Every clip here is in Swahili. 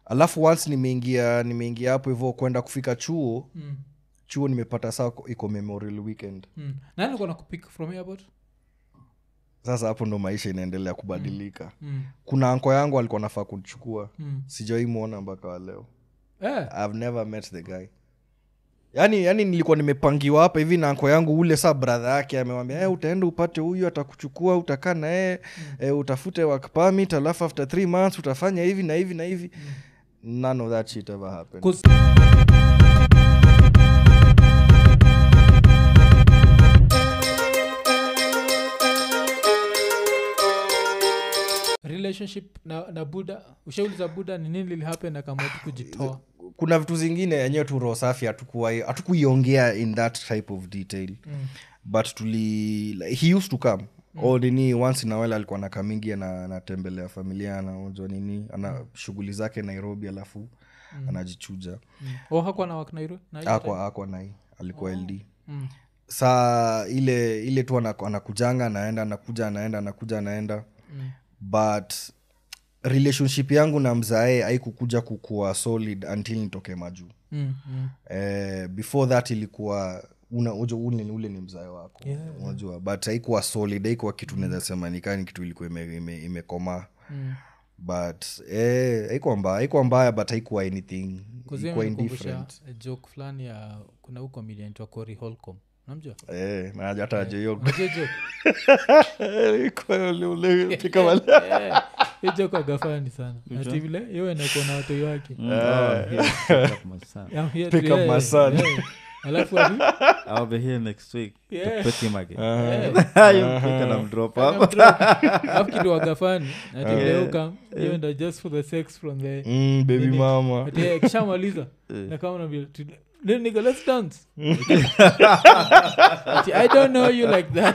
alafu once nimeingia nimeingia hapo hivyo kwenda kufika chuo Mm. chuo nimepata saa iko memorial weekend Mm. nani alikuwa nakupik from airport sasa hapo ndo maisha inaendelea kubadilika mm. kuna anko yangu alikuwa nafaa kuchukua Mm. sijawai mwona mpaka wa leo Eh. i've never met the guy yani yani nilikuwa nimepangiwa hapa hivi na anko yangu ule saa bradha yake amewambia hey, utaenda upate huyu atakuchukua utakaa na yeye eh, utafute work permit alafu after three months utafanya hivi na hivi na hivi none of that shit ever happened 'Cause- relationship na, na buda ushauliza buda ni nini lilihappen akamua tu kujitoa kuna vitu zingine yenyewe tu roho safi hatukuwai- hatukuiongea in that type of detail Mm. but tuli like, he used to come mm. o nini once in a while alikuwa nakamingi ana- anatembelea familia anaonjwa nini ana shughuli zake nairobi alafu mm. anajichuja mm. oh, hakuwa na wak nairo na hiyo time? akwa akwa nai alikuwa ld mm. saa ile ile tu anaku- anakujanga anaenda anakuja anaenda anakuja anaenda Mm. but relationship yangu na mzae haikukuja kukua solid until nitoke majuu Mm. Mm. eh, before that ilikuwa una, ujo, ule, ule ni mzae wako Yeah. unajua but haikuwa solid haikuwa kitu naweza sema nikani kitu ilikuwa imekomaa ime, imekomaa. Mm. but eh, haikuwa mbaya haikuwa mbaya but haikuwa anything Kuzia ilikuwa imenikumbusha indifferent joke fulani ya kuna huu comedian twa Corey Holcomb namjua eh, na hata ajeyo Unajua hiyo joke? Eh, hiyo joke agafani sana ati vile iwe nakuwa na watoi wake Mm, oh, here, pick up my son. I'm here Pick to- up yeah, my son. yeah. alafu ati- I'll be here next week Yeah. to pick him again. eh, You pick and I'm drop up. alafu kitu wagafani ati vile Yeah. ukam hiyo ndo just for the sex from the mm, baby Nini? mama ati eh, kishamaliza na kama unaambia, "Tu- then nigga, let's dance ati i don't know you like that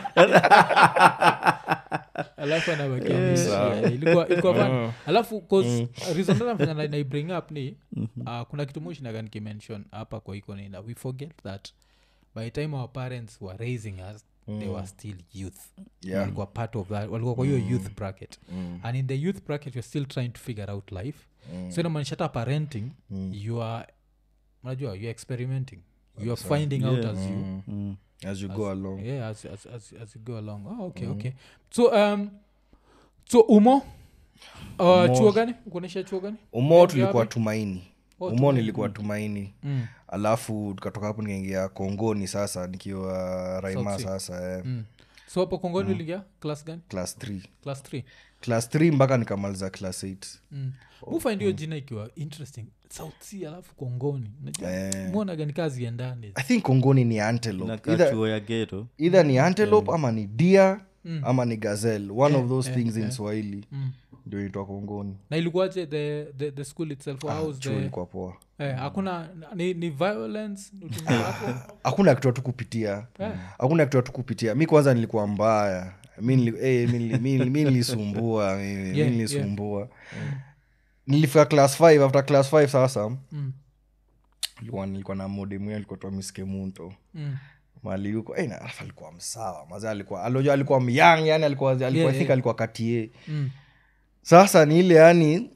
alafu anabakia ameishia. ilikuwa ilikuwa fun alafu cause reason that nafanya na- na bring up ni uh, kuna kitu moshinaga nikimention hapa kwa iko nina we forget that by the time our parents were raising us they were still youth Yeah. walikuwa part of that walikuwa kwa hiyo youth bracket and in the youth bracket you're still trying to figure out life so inamaanisha hata parenting you are unajua you're experimenting you are finding out as you Mm. as you go along yeah as, as, as, as you go along oh, okay okay so um so umo uh, chuo gani ukuonyesha chuo gani umo Maybe tulikuwa wapi? tumaini Oh, umo Tumaini. nilikuwa tumaini mm. alafu tukatoka hapo nikaingia kongoni sasa nikiwa raima South Sea. sasa eh, Mm. so hapo kongoni uliingia class gani class 3 class 3 class 3 mpaka nikamaliza class 8 mm. mufind hiyo jina ikiwa interesting south sea alafu kongoni Eh. mwonaga ni kazi endani i think kongoni ni antelope Inakaa either, chuo ya geto either ni antelope ama ni deer Mm. ama ni gazelle one of those yeah, things in yeah. swahili mm. ndio itwa kongoni na ilikuwaje the, the, the school itself Ah, how's chuo the ilikuwa poa eh, hakuna ni, ni violence utumia hapo hakuna kitu hatukupitia Eh. hakuna kitu hatukupitia mi kwanza nilikuwa mbaya mi nili- eh, mi nili- mi nili- mi nilisumbua mi- mi Yeah, nilisumbua nilifika class 5 after class 5 sasa mm. nilikuwa nilikuwa na modemu alikuwa twa miskemunto Mm. mali yuko eh, na alafu alikuwa msawa maza alikuwa alojo alikuwa myang yani alikuwa alikuwa Yeah, I think yeah. alikuwa katie Mm. sasa ni ile yani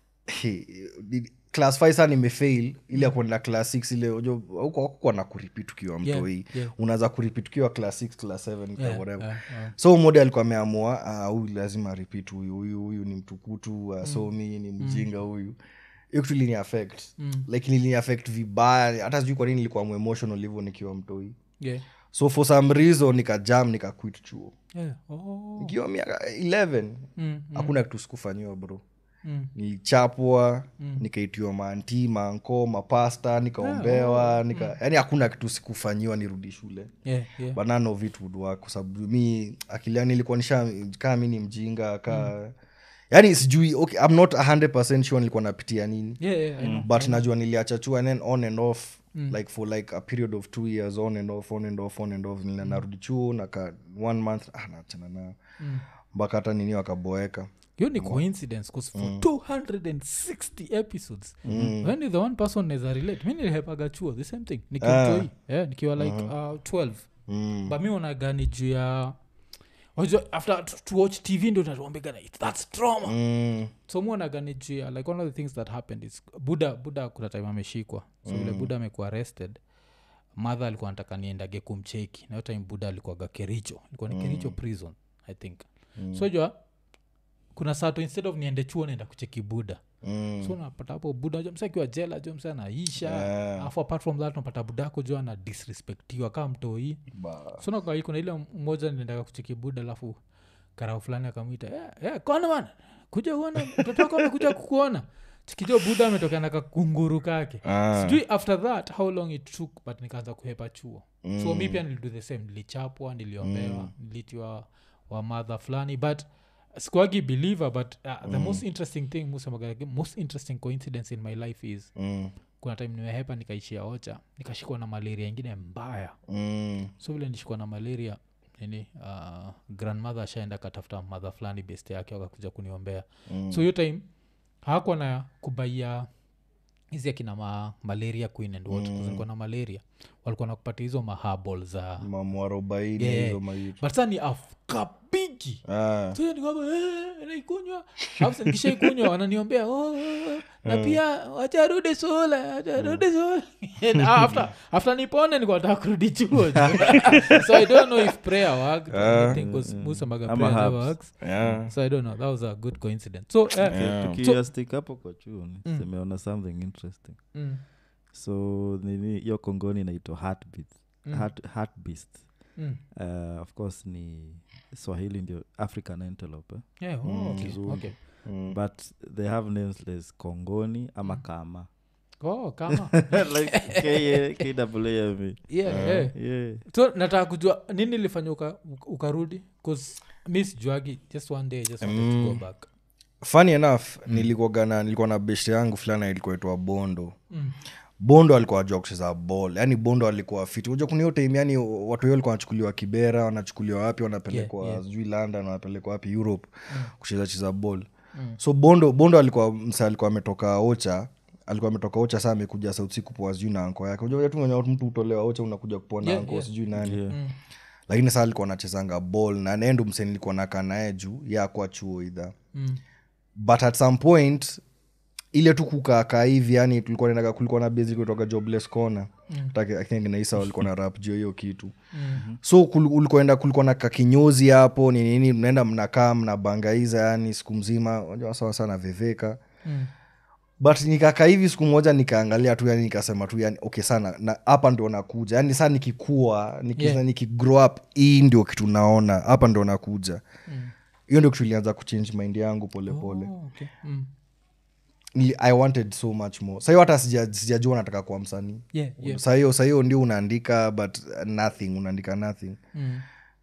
class 5 saa nimefail ili ya kuenda class 6 ile ujo huko na kuripit ukiwa Yeah, mtoi yeah. unaweza kuripit ukiwa class 6 class 7 Yeah, whatever yeah, yeah. so mode alikuwa ameamua ah, huyu lazima repeat huyu huyu huyu ni mtukutu asomi ni mjinga huyu hiyo kitu ilini affect Mm. like ilini affect vibaya hata sijui kwa nini nilikuwa muemotional hivyo nikiwa mtoi Yeah. so for some reason nikajam nikaquit chuo Yeah. Oh. nikiwa miaka 11 Mm, hakuna kitu sikufanyiwa bro mm. nilichapwa nikaitiwa maanti manko mapasta nikaombewa nika yani hakuna kitu sikufanyiwa nirudi shule Yeah, yeah. but none of it would work kwa sababu mi akiliani nilikuwa nisha kaa mi ni mjinga kaa yani sijui okay, i'm not 100 sure nilikuwa napitia nini Yeah, yeah, I know. but najua niliacha chua and then on and off like for like a period of two years on and off on and off on and off nila narudi chuo naka one month ah, naachana nao mpaka hata nini wakaboeka hiyo ni coincidence bcause for 260 episodes when is the one person neza relate mi nilihepaga chuo the same thing nikiwa mtoi yeah, nikiwa like uh, 12 mm. but mi onagani juu ya Wajua, after to, to watch tv ndo natuambigana thats trauma Mm. so muonaganijia like one of the things that happened is buda buda kuna time ameshikwa so vile buda amekuwa arrested madha alikuwa nataka niendage kumcheki na hiyo time buda alikuwaga kericho ilikuwa ni kericho prison i think so jua kuna sato instead of niende chuo naenda kucheki buda Mm. so napata hapo buda jo msa akiwa jela jo msa anaisha Yeah. alafu apart from that napata budako jo ana disrespectiwa kaa mtoi Ba- so nakai kuna ile mmoja niliendaka kucheki buda alafu karao fulani akamwita yeah, yeah, kona bana kuja uona mtoto wako amekuja kukuona chikijo buda ametokea na kakunguru kake Ah. sijui after that how long it took but nikaanza kuhepa chuo mm. so mi pia nilido the same nilichapwa niliombewa mm. nilitiwa wa madha fulani but sikuagi believer but uh, the most interesting thing musemaga most interesting coincidence in my life is Mm. kuna time nimehepa nikaishia ocha nikashikwa na malaria ingine mbaya Mm. so vile nishikwa na malaria nini uh, grandmother ashaenda katafuta madha fulani best yake wakakuja kuniombea Mm. so hiyo time hakuwa na kubaia hizi akina ma malaria queen and what mm. na malaria walikuwa nakupatia hizo mahabol za mamwarobaini Yeah. hizo maitu but sa ni afkapigi Ah. so nikamba eh, naikunywa Alafu nikishaikunywa wananiombea oh, oh, oh. na pia wacharudi sula wacharudi sula And after, after nipone nikuataka kurudi chuo so i don't know if prayer worked anything 'cause musemaga Ama prayer never herbs. works Yeah. so i don't know that was a good coincidence so eh, Yeah. tukiastik hapo kwa chuo semeona something interesting mm, so nini hiyo kongoni inaitwa heartbeat Mm. Heart, heartbeast mm. uh, of course ni swahili ndio african antelope eh? Yeah, oh, okay, Kizungu. okay. but they have names like kongoni ama kama Oh, kama like K- kwame yeah, yeah. yeah so nataka kujua nini ilifanya uka, ukarudi bcause mi sijuagi just one day I just wanted to go back funny enough nilikuwaga na nilikuwa na beshte yangu fulani ilikuwa itwa bondo Mm. bondo alikuwa ajua kucheza ball yaani bondo alikuwa fiti uja kuna hiyo time yani watu hiyo walikuwa wanachukuliwa kibera wanachukuliwa wapi wanapelekwa Yeah, yeah. sijui london wanapelekwa wapi europe kucheza cheza ball so bondo bondo alikuwa msa alikuwa ametoka ocha alikuwa ametoka ocha saa amekuja sauti siku poa sijui na anko yake unajua tu mwenye mtu utolewa ocha unakuja kupoa na Yeah, anko yeah. sijui nani Yeah. Mm. lakini saa alikuwa anachezanga ball na nendu mse nilikuwa nakaa naye juu ya akwa chuo idha Mm. but at some point ile tu kukaakaa hivi yani tulikuwa naendaga kulikuwa na basic kutoka jobless corner mm. naisa walikuwa na rap juu hiyo kitu Mm. so kul- ulikoenda kulikuwa na kakinyozi hapo ni nini mnaenda mnakaa mnabangaiza yani siku mzima unajua sawa sana veveka Mm. but nikaka hivi siku moja nikaangalia tu yani nikasema tu yani okay sana na hapa ndio nakuja yani saa nikikua niki, Yeah. nikigrow up hii ndio kitu naona hapa ndio nakuja Mm. hiyo ndio kitu ilianza kuchange mind yangu polepole Oh, okay. Mm. Nili- i wanted so much more sahiyo hata sija- sijajua nataka kuwa msanii Yeah, yeah. sahiyo sahiyo ndio unaandika but uh, nothing unaandika nothing Mm.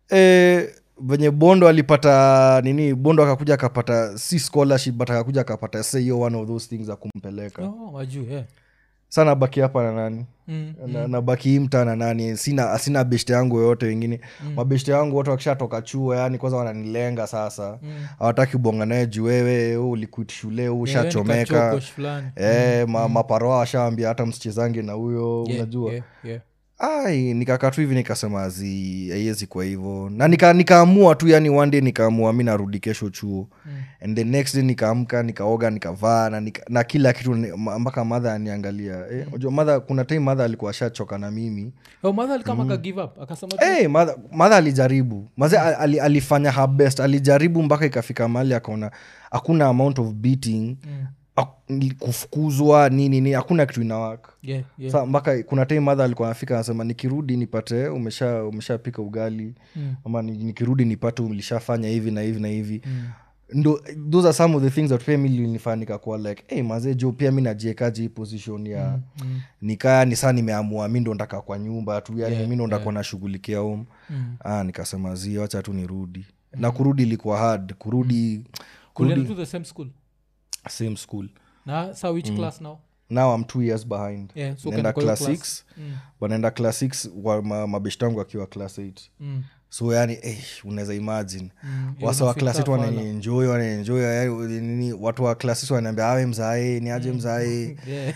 e, venye bondo alipata nini bondo akakuja akapata si scholarship but akakuja akapata sa hiyo one of those things za kumpeleka Oh, wajuu yeah. sa nabaki hapa na nani Mm. na, nabaki hii mtaa na nani sina sina beshte yangu yoyote wengine mm. mabeshte yangu wote wakishatoka chuo yani kwanza wananilenga sasa hawataki bonga naye juu wewe wewe ulikuit shule wewe Yeah, ushachomeka nikachokosh fulani. Eh, ma, maparoa washaambia hata msichezange na huyo Yeah, unajua yeah, yeah. ai nikakaa tu hivi nikasema zi haiwezi kwa hivyo na nika, nikaamua tu yani one day nikaamua mi narudi kesho chuo mm. and the next day nikaamka nikaoga nikavaa na, nika, na kila kitu ni- ma- mpaka madha aniangalia eh, unajua madha kuna time madha alikuwa ashachoka na mimi Oh, mother alikama aka give up akasema tu, hey, madha, madha alijaribu maze ali, alifanya her best alijaribu mpaka ikafika mahali akaona hakuna amount of beating Mm. ak- kufukuzwa nini nini hakuna kitu inawaka yeah, yeah. sa mpaka kuna time madha alikuwa anafika anasema nikirudi nipate umesha umeshapika ugali Mm. ama ni- nikirudi nipate ulishafanya hivi na hivi na hivi Mm. ndo those are some of the things that pia mi linifaa nikakuwa like hey, mazee jo pia mi najiekaji hii position ya Mm. nikaa ni saa nimeamua mi ndo ndaka kwa nyumba tu yani Yeah, mi ndo ndakuwa nashughulikia home Mm. ah, nikasema zi wacha tu nirudi na kurudi ilikuwa hard kurudi Kulienda to the same school same school na sa which class now now i'm two years behind Yeah, so naenda ukaenda kwa hiyo class class. 6 wanaenda class 6 wa ma, mabeshtangu akiwa class 8 Mm. so yani eh, unaweza imagine Mm, wasa wa unafeel klasi tu tough, wanaenjoy wanaenjoy yani, nini watu wa klasi tu wanaambia awe mzae ni aje mzae Yeah.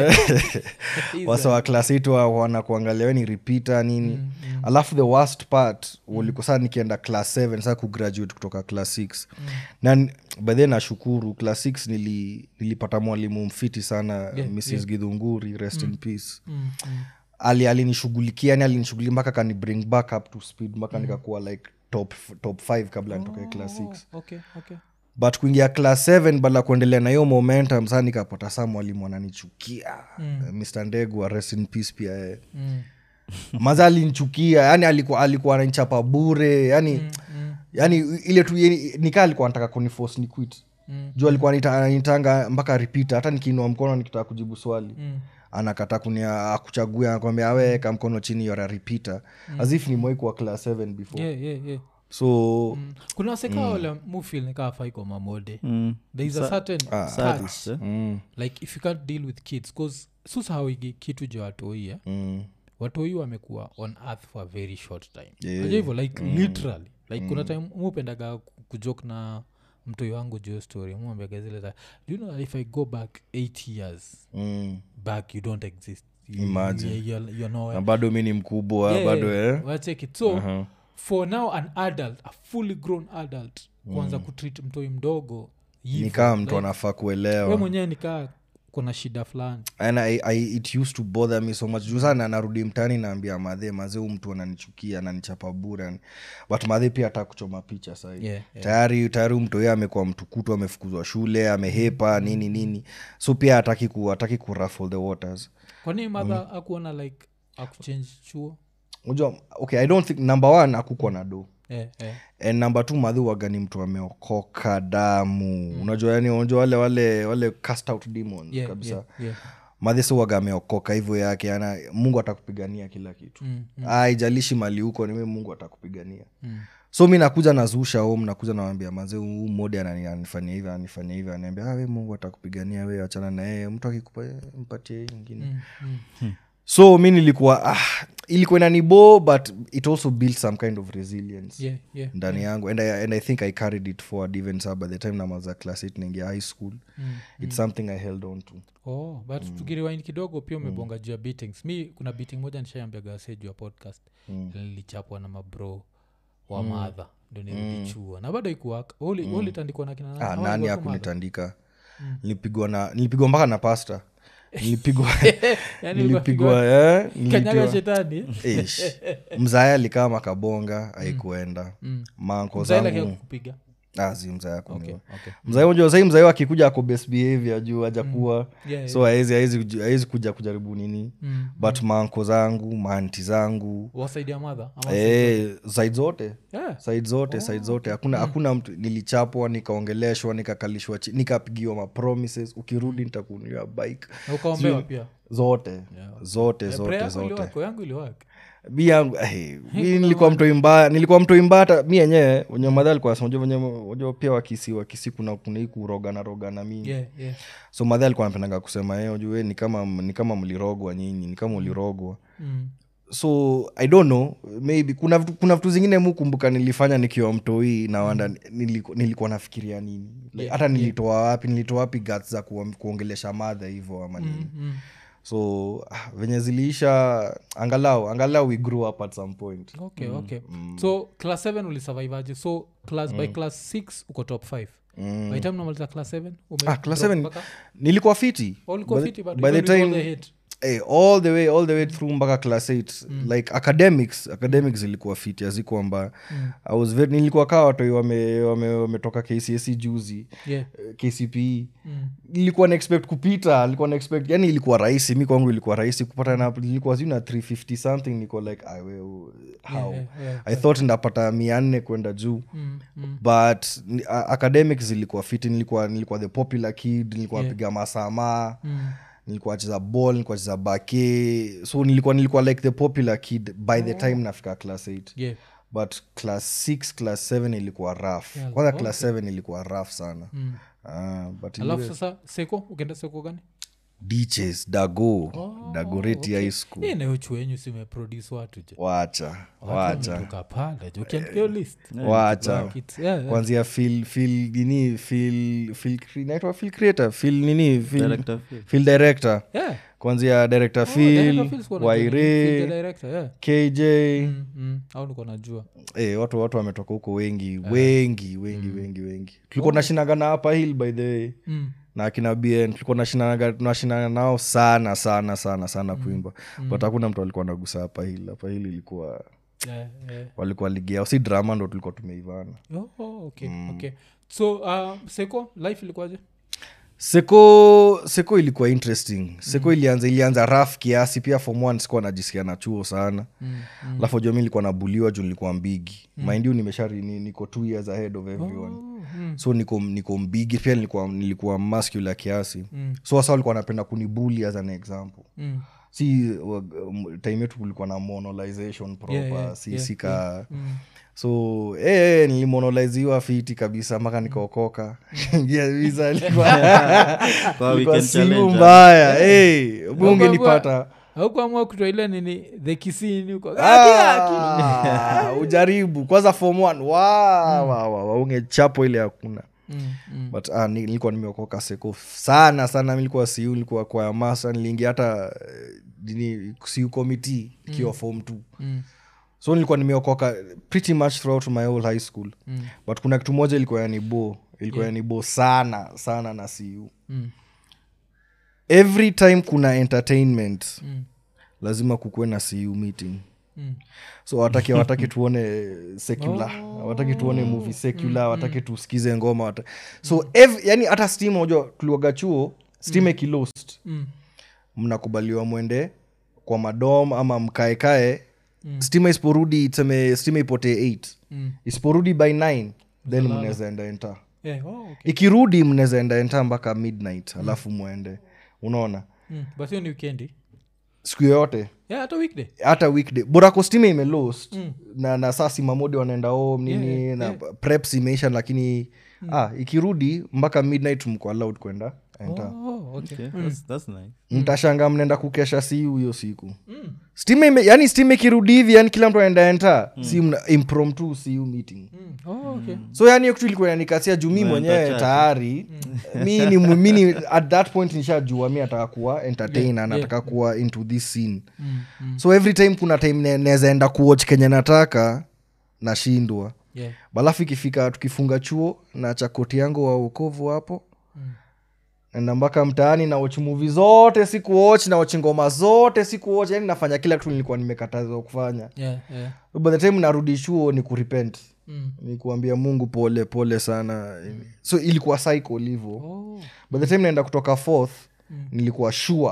Eh, wasa wa klasi tu wa- wanakuangalia we ni repeater nini Mm, mm. alafu the worst part uliko saa nikienda class 7 saa kugraduate kutoka class 6 na n- by the way nashukuru class 6 nili, nilipata mwalimu mfiti sana Yeah, mrs yeah. gidhunguri rest in peace Mm, mm. ali alinishughulikia yani alinishughulikia mpaka kani bring back up to speed mpaka nikakuwa like top, top 5 kabla nitoke class 6 Oh, okay, okay. but kuingia class 7 bala kuendelea na hiyo momentum saa nikapata saa mwalimu ananichukia Mm. Eh, mr ndegu wa rest in peace pia yeye Mm, maza alinchukia yani alikuwa alikuwa ananichapa bure yani mm, mm, yani ile tu yeni- nikaa alikuwa anataka kunifos ni quit mm, juu alikuwa anita- ananitanga mpaka repeat hata nikiinua mkono nikitaka kujibu swali mm. anakata kunia akuchagua anakwambia aweka mkono chini yora repeater as if nimwai kuwa class 7 before Yeah, yeah, yeah. so Mm. kuna waseka wale mufil nikaa faiko mamode Mm. there is a certain touch Sadist, eh? mm, like if you can't deal with kids bcause susahawigi kitu ja watoi eh? mm, watoi wamekuwa on earth for a very short time Yeah. Unajua hivyo like literally like kuna time mupendaga kujok na mtoi wangu juu story muambiaga zile za do you know that if i go back eight years mm. back you don't exist You- Imagine. you- you're, you're nowhere. na bado mi ni mkubwa Yeah, bado yeah, eh? well, check it so Aha. for now an adult a fully grown adult kuanza kutreat mtoi mdogo hivyo, ni kama mtu like, anafaa we kuelewa mwenyewe nikaa kuna shida fulani and I, I, it used to bother me so much juu sana narudi mtani naambia madhe mazee huu mtu ananichukia ananichapa bure but madhe pia hata kuchoma picha sahii Yeah, yeah. tayari tayari huyu mtu yeye amekuwa mtukutu amefukuzwa shule amehepa nini nini so pia hataki ku hataki ku ruffle the waters kwani madha akuona like akuchange chuo unajua okay i don't think number one akukwa na do eh, eh. and number two madhi waga ni mtu ameokoka damu unajua yani unajua wale wale wale cast out demons Yeah, kabisa yeah, yeah. madhi si waga ameokoka hivyo yake ana mungu atakupigania kila kitu Mm, mm, aijalishi mali huko nime mungu atakupigania mm. so mi nakuja nazusha home nakuja nawambia mazee huu modi anani- anifanyia hivi anifanyia hivi anaambia "Ah, we mungu atakupigania we achana na yeye mtu akikupa mpatie hii ingine Mm, mm. so mi nilikuwa ah, ilikuwa inanibo but it also built some kind of resilience Yeah, yeah. ndani yangu and I, and i think i carried it forward even sa by the time namaza class 8 naingia high school Mm, it's something i held on to oh but tukiriwaini kidogo pia umebonga juu ya beatings mi kuna beating moja nishaambiaga wase juu ya podcast Mm. nilichapwa na mabro wa madha ndo nilichua na bado ikuwaka ulitandikwa na kina nani? ah, Ama nani ilikuwa tu mother? akunitandika nilipigwa na nilipigwa mpaka na pasta nilipigwa Yaani nilipigwa eh, kanyaga nilipigwa shetani Ish. mzaya alikaa makabonga aikuenda Mm. manko Mzaila zangu kupiga azi mzaya okay, kuniwa okay. mzai unajua sahii mzai akikuja ako best behavior juu ajakuwa Yeah, so haezi haezi haezi kuja kujaribu nini Mm. but manko zangu maanti zangu wasaidia madha ama eh, side zote yeah. side zote side zote hakuna hakuna mtu nilichapwa nikaongeleshwa nikakalishwa chi- nikapigiwa mapromises ukirudi nitakunulia bike Na ukaombewa pia zote Yeah. zote Eh, zote prayer yako zote iliwaka, yangu iliwaka mi yangu eh, mi nilikuwa mtoi mbaya nilikuwa mtoi mbaya hata mi yenyewe wenye madha alikuwa nasema, unajua venye unajua pia wakisi wakisi kuna kuna hii kurogana rogana mingi yeah, yeah. so madha alikuwa anapendanga kusema eh, unajua ni kama ni kama mlirogwa nyinyi ni kama ulirogwa Mm. so i don't know maybe kuna vitu, kuna vitu zingine mukumbuka nilifanya nikiwa mtoi na wanda niliku, nilikuwa nafikiria nini like, Yeah, hata nilitoa wapi nilitoa wapi guts za kuwa, kuongelesha madha hivyo ama nini Mm, mm. so ah, venye ziliisha angalau angalau we grew up at some point okay okay so class 7 ulisurvivaje so class by class 6 uko top 5 Mm. by time namaliza class 7 ume Ah, class drop seven, mpaka- nilikuwa fiti Oh, ulikuwa By the- fiti, but by the even with all time- the hate. eh, all the way all the way through mpaka class 8 like academics academics ilikuwa fiti azikuwa mbaya Mm. I was very, nilikuwa kaa watoi wametoka wame, wametoka kcsc juzi Yeah. eh, kcpe Mm. ilikuwa na expect kupita ilikuwa na expect yani ilikuwa rahisi mi kwangu ilikuwa rahisi kupata na ilikuwa sijui na 350 something niko like "Ah, we, how yeah, yeah, i thought ndapata mia nne kwenda juu Mm, mm. but ni- a- academics zilikuwa fiti nilikuwa nilikuwa the popular kid nilikuwa Yeah. napiga masamaa Mm. nilikuwa nacheza ball nilikuwa nacheza bake so nilikuwa nilikuwa like the popular kid by the time nafika class 8 Yeah. but class 6 class 7 ilikuwa rough Yeah, kwanza okay. class 7 ilikuwa rough sana Mm. Ah, but alafu iliwe- sasa seko ukienda seko gani ditches dago dagoreti high school Hii nayo chuo yenyu simeproduce watu je wacha wacha wametoka pale je ukiandika hiyo list wacha Kids, yeah, yeah. kwanzia fil fil nini fil fil inaitwa fil creator fil nini fil Director Phil. fil director Yeah. kwanzia director Oh, director fil Phil sikuwa najua ni- Phil the waire director, yeah. kj Mm, mm. au niko najua eh, watu watu wametoka huko wengi wengi wengi wengi wengi tulikuwa nashinaga na hapa hill by the way Mm. na akina bn tulikuwa nashinaga tunashindana nao sana sana sana sana kuimba but hakuna mtu alikuwa nagusa hapa hill hapa hill ilikuwa Yeah, yeah. walikuwa ligi yao si drama ndo tulikuwa tumeivana Oh, oh, okay, okay. so uh, seko life ilikuwaje seko seko ilikuwa interesting seko ilianza ilianza raf kiasi pia form one sikuwa najisikia na chuo sana Mm, alafu mm. mi nilikuwa nabuliwa juu nilikuwa mbigi mm. mind you nimeshari ni, niko two years ahead of everyone Oh, mm, so niko niko mbigi pia nilikuwa nilikuwa muscular kiasi Mm. so wasa walikuwa wanapenda kunibuli as an example mm, si wa- um, time yetu kulikuwa na monolization proper Yeah, yeah, si yeah, sika mm. so eh, nilimonoliziwa fiti kabisa mpaka nikaokoka Ingia visa ilikuwa- Kwa ilikuwa weekend simu challenge, mbaya Eh, bunge Kwa- nipata haukuamua kutoa ile nini the kisini huko Aki, aki. Ah, ujaribu kwanza form one wa, wa, wa, wa, ungechapo ile hakuna Mm, mm. but ah, ni- nilikuwa nimeokoka seko sana sana mi nilikuwa siu nilikuwa kwa ya masa niliingia hata eh, nini siu committee ikiwa form two Mm, so nilikuwa nimeokoka pretty much throughout my whole high school mm, but kuna kitu moja ilikuwa yanibo ilikuwa yeah. yanibo sana sana na siu mm, every time kuna entertainment mm, lazima kukuwe na siu meeting mm. so wataki wataki tuone secular wataki tuone movie secular wataki tusikize ngoma wata... so ev, yani hata stima unajua tuliwaga chuo stima ikilost Mm. mnakubaliwa mwende kwa madom ama mkaekae mm. stima isiporudi tuseme stima ipotee 8 Mm. isiporudi by 9 then mnaweza enda enta Eh, oh, okay. ikirudi mnaweza enda enta mpaka midnight alafu mwende unaona Mm. but hiyo ni wikendi siku yoyote yeah, hata weekday hata weekday borako stima imelost Mm. na, na saa simamodi wanaenda home nini Yeah, yeah, na preps imeisha lakini ah, ikirudi mpaka midnight mko allowed kwenda enta oh, okay. Okay, that's, that's nice. mtashanga mnaenda kukesha siu hiyo siku stima ime, yani stima ikirudi hivi yani kila mtu anaenda enta si mna impromptu siu meeting Mm. Oh, okay. so yani hiyo kitu ilikuwa inanikasia juu mi mwenyewe chache. tayari mi ni mi ni at that point nishajua mi nataka kuwa entertainer Yeah, nataka kuwa into this scene Mm, mm. so every time kuna time ne- naweza enda kuwatch kenye nataka nashindwa Yeah. balafu ikifika tukifunga chuo na chakoti yangu wa ukovu hapo Mm. naenda mpaka mtaani na watch movie zote sikuwatch na watch ngoma zote sikuwatch yani nafanya kila kitu nilikuwa nimekatazwa kufanya Yeah, yeah. so by the time narudi chuo ni kurepent Mm. ni kuambia mungu pole pole sana so ilikuwa cycle hivo Oh. by the time naenda kutoka fourth Mm. nilikuwa sure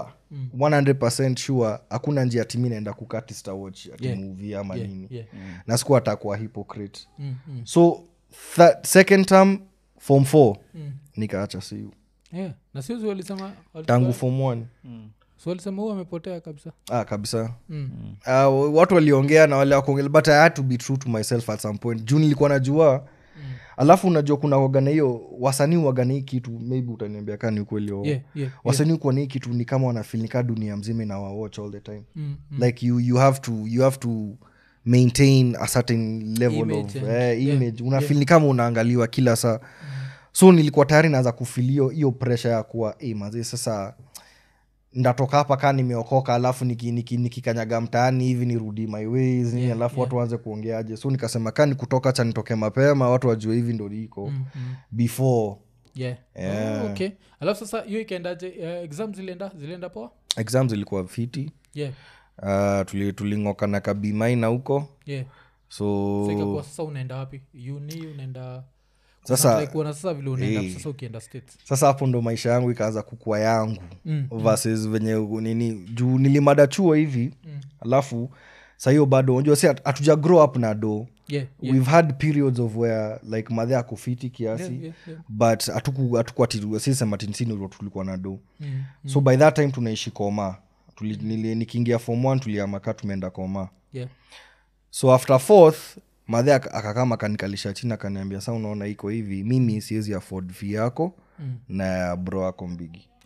100 sure hakuna njia timi naenda kukati Star watch ati Yeah. movie ama Yeah, nini yeah. na sikuwa atakuwa hypocrite Mm, mm, so th- second term form 4 mm. nikaacha siu Yeah. na siuzi walisema tangu form 1 so walisema huu amepotea kabisa ah, kabisa mm. uh, watu waliongea na wale wakuongea but i had to be true to myself at some point juu nilikuwa najua alafu unajua kuna wagana hiyo wasanii wagana hii kitu maybe utaniambia kaa ni ukweli au- yeah, yeah, wasanii kuwa na hii kitu ni kama wanafilnika dunia mzima inawawatch all the time Mm, like you, you have to you have to maintain a certain level Image of and- eh, yeah, image unafil ni kama unaangaliwa kila saa so nilikuwa tayari naanza kufilio hiyo presha ya kuwa hey, mazee sasa ndatoka hapa kaa nimeokoka alafu nikikanyaga niki, nikikanyaga mtaani hivi nirudi my ways nini Yeah, alafu yeah. watu waanze kuongeaje so nikasema kaa ni kutoka cha nitoke mapema watu wajue hivi ndo liko Mm, mm. before yeah. Yeah. Oh, okay alafu sasa hiyo ikaendaje uh, exam zilienda zilienda poa exams ilikuwa fiti yeah. uh, tuli, tuling'oka na kabimaina huko yeah. so so ikakuwa sasa unaenda wapi uni unaenda Sasa- Kuna try kuona sasa vile unaenda Eh. sasa ukienda states sasa hapo ndo maisha yangu ikaanza kukua yangu Mm, versus venye nini juu nilimada chuo hivi Mm. alafu sahiyo bado unajua si hat- hatuja grow up na do yeah, yeah. we've had periods of where like madhe akufiti kiasi Yeah, yeah, yeah. but hatuku- hatukuwa ati- sisema tinsini ndo tulikuwa na do Mm, so by that time tunaishi koma Tuli, nili, nikiingia form one tuliamaka tumeenda koma yeah. so after fourth madhe ak- akakama akanikalisha chini akaniambia sa unaona iko hivi mimi siwezi afford fee yako Mm. na ya bro yako mbigi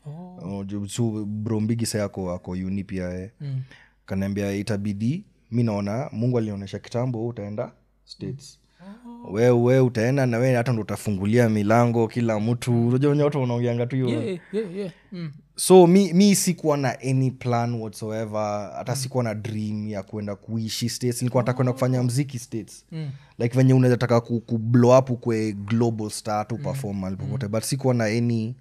Oh. Uh, juu- so bro mbigi sa ako ako uni pia eh. Mm. kanaambia itabidi mi naona mungu alionyesha kitambo wewe utaenda states we we utaenda na we hata ndo utafungulia milango kila mtu unajua wenye watu wanaongeanga tu hiyo Yeah, yeah, yeah. Mm. so mi, mi sikuwa na any plan whatsoever hata sikuwa na dream ya kwenda kuishi states nilikuwa nataka kwenda kufanya mziki states Mm. like venye unaweza taka ku, ku blow up ukwe global star tu perform mahali popote but sikuwa na any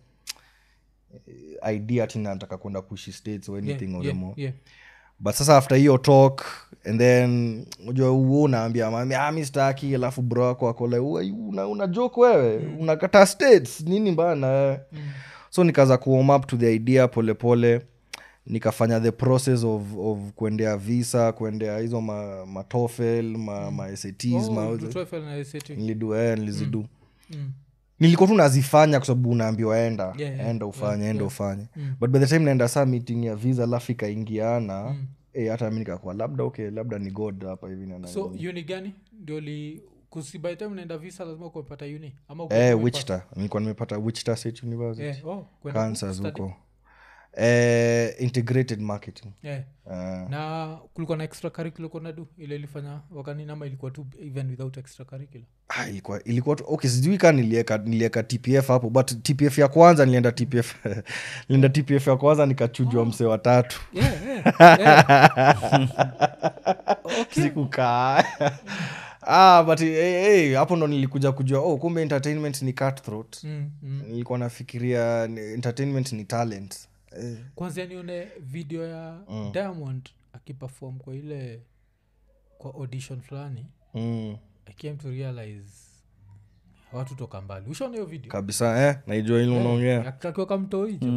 eh, idea ati nataka kwenda kuishi states or anything Yeah, or yeah, more yeah. but sasa after hiyo talk and then unajua huo unaambia mami ah, mi staki alafu bro wako akole una, una joke wewe mm. unakata states nini bana mm. so nikaanza kuwarm up to the idea polepole pole. nikafanya the process of, of kuendea visa kuendea hizo ma, matofel ma, ma SATs, Oh, ma, do TOEFL na SAT. nilidu eh, nilizidu Mm. nilikuwa tu nazifanya kwa sababu unaambiwa enda Yeah, yeah, enda ufanye enda ufanye Mm. but by the time naenda saa meeting ya visa alafu ikaingiana eh, hata mi nikakuwa labda okay labda ni god hapa hivi na so uni gani ndio li kusi by the time unaenda visa lazima kupata uni ama uko- eh, umepata- wichita nilikuwa nimepata wichita state university Eh, oh, kwenda kansas study. huko eh, integrated marketing Eh, uh, na kulikuwa na extra curricular kona du ile ilifanya wakanini ama ilikuwa tu even without extra curricular ah, ilikuwa ilikuwa tu okay sijui kaa nilieka nilieka tpf hapo but tpf ya kwanza nilienda tpf nilienda tpf ya kwanza nikachujwa msee watatu yeah, yeah, yeah. sikukaa ah, but hey, hey, hapo ndo nilikuja kujua oh, kumbe entertainment ni cutthroat Mm, mm. nilikuwa nafikiria ni- entertainment ni talent eh. kwanzia nione video ya diamond akipefom kwa ile kwa audition fulani mm. i came to realize watu toka mbali ushaona hiyo video kabisa eh, naijua ili unaongea akiweka mto hicho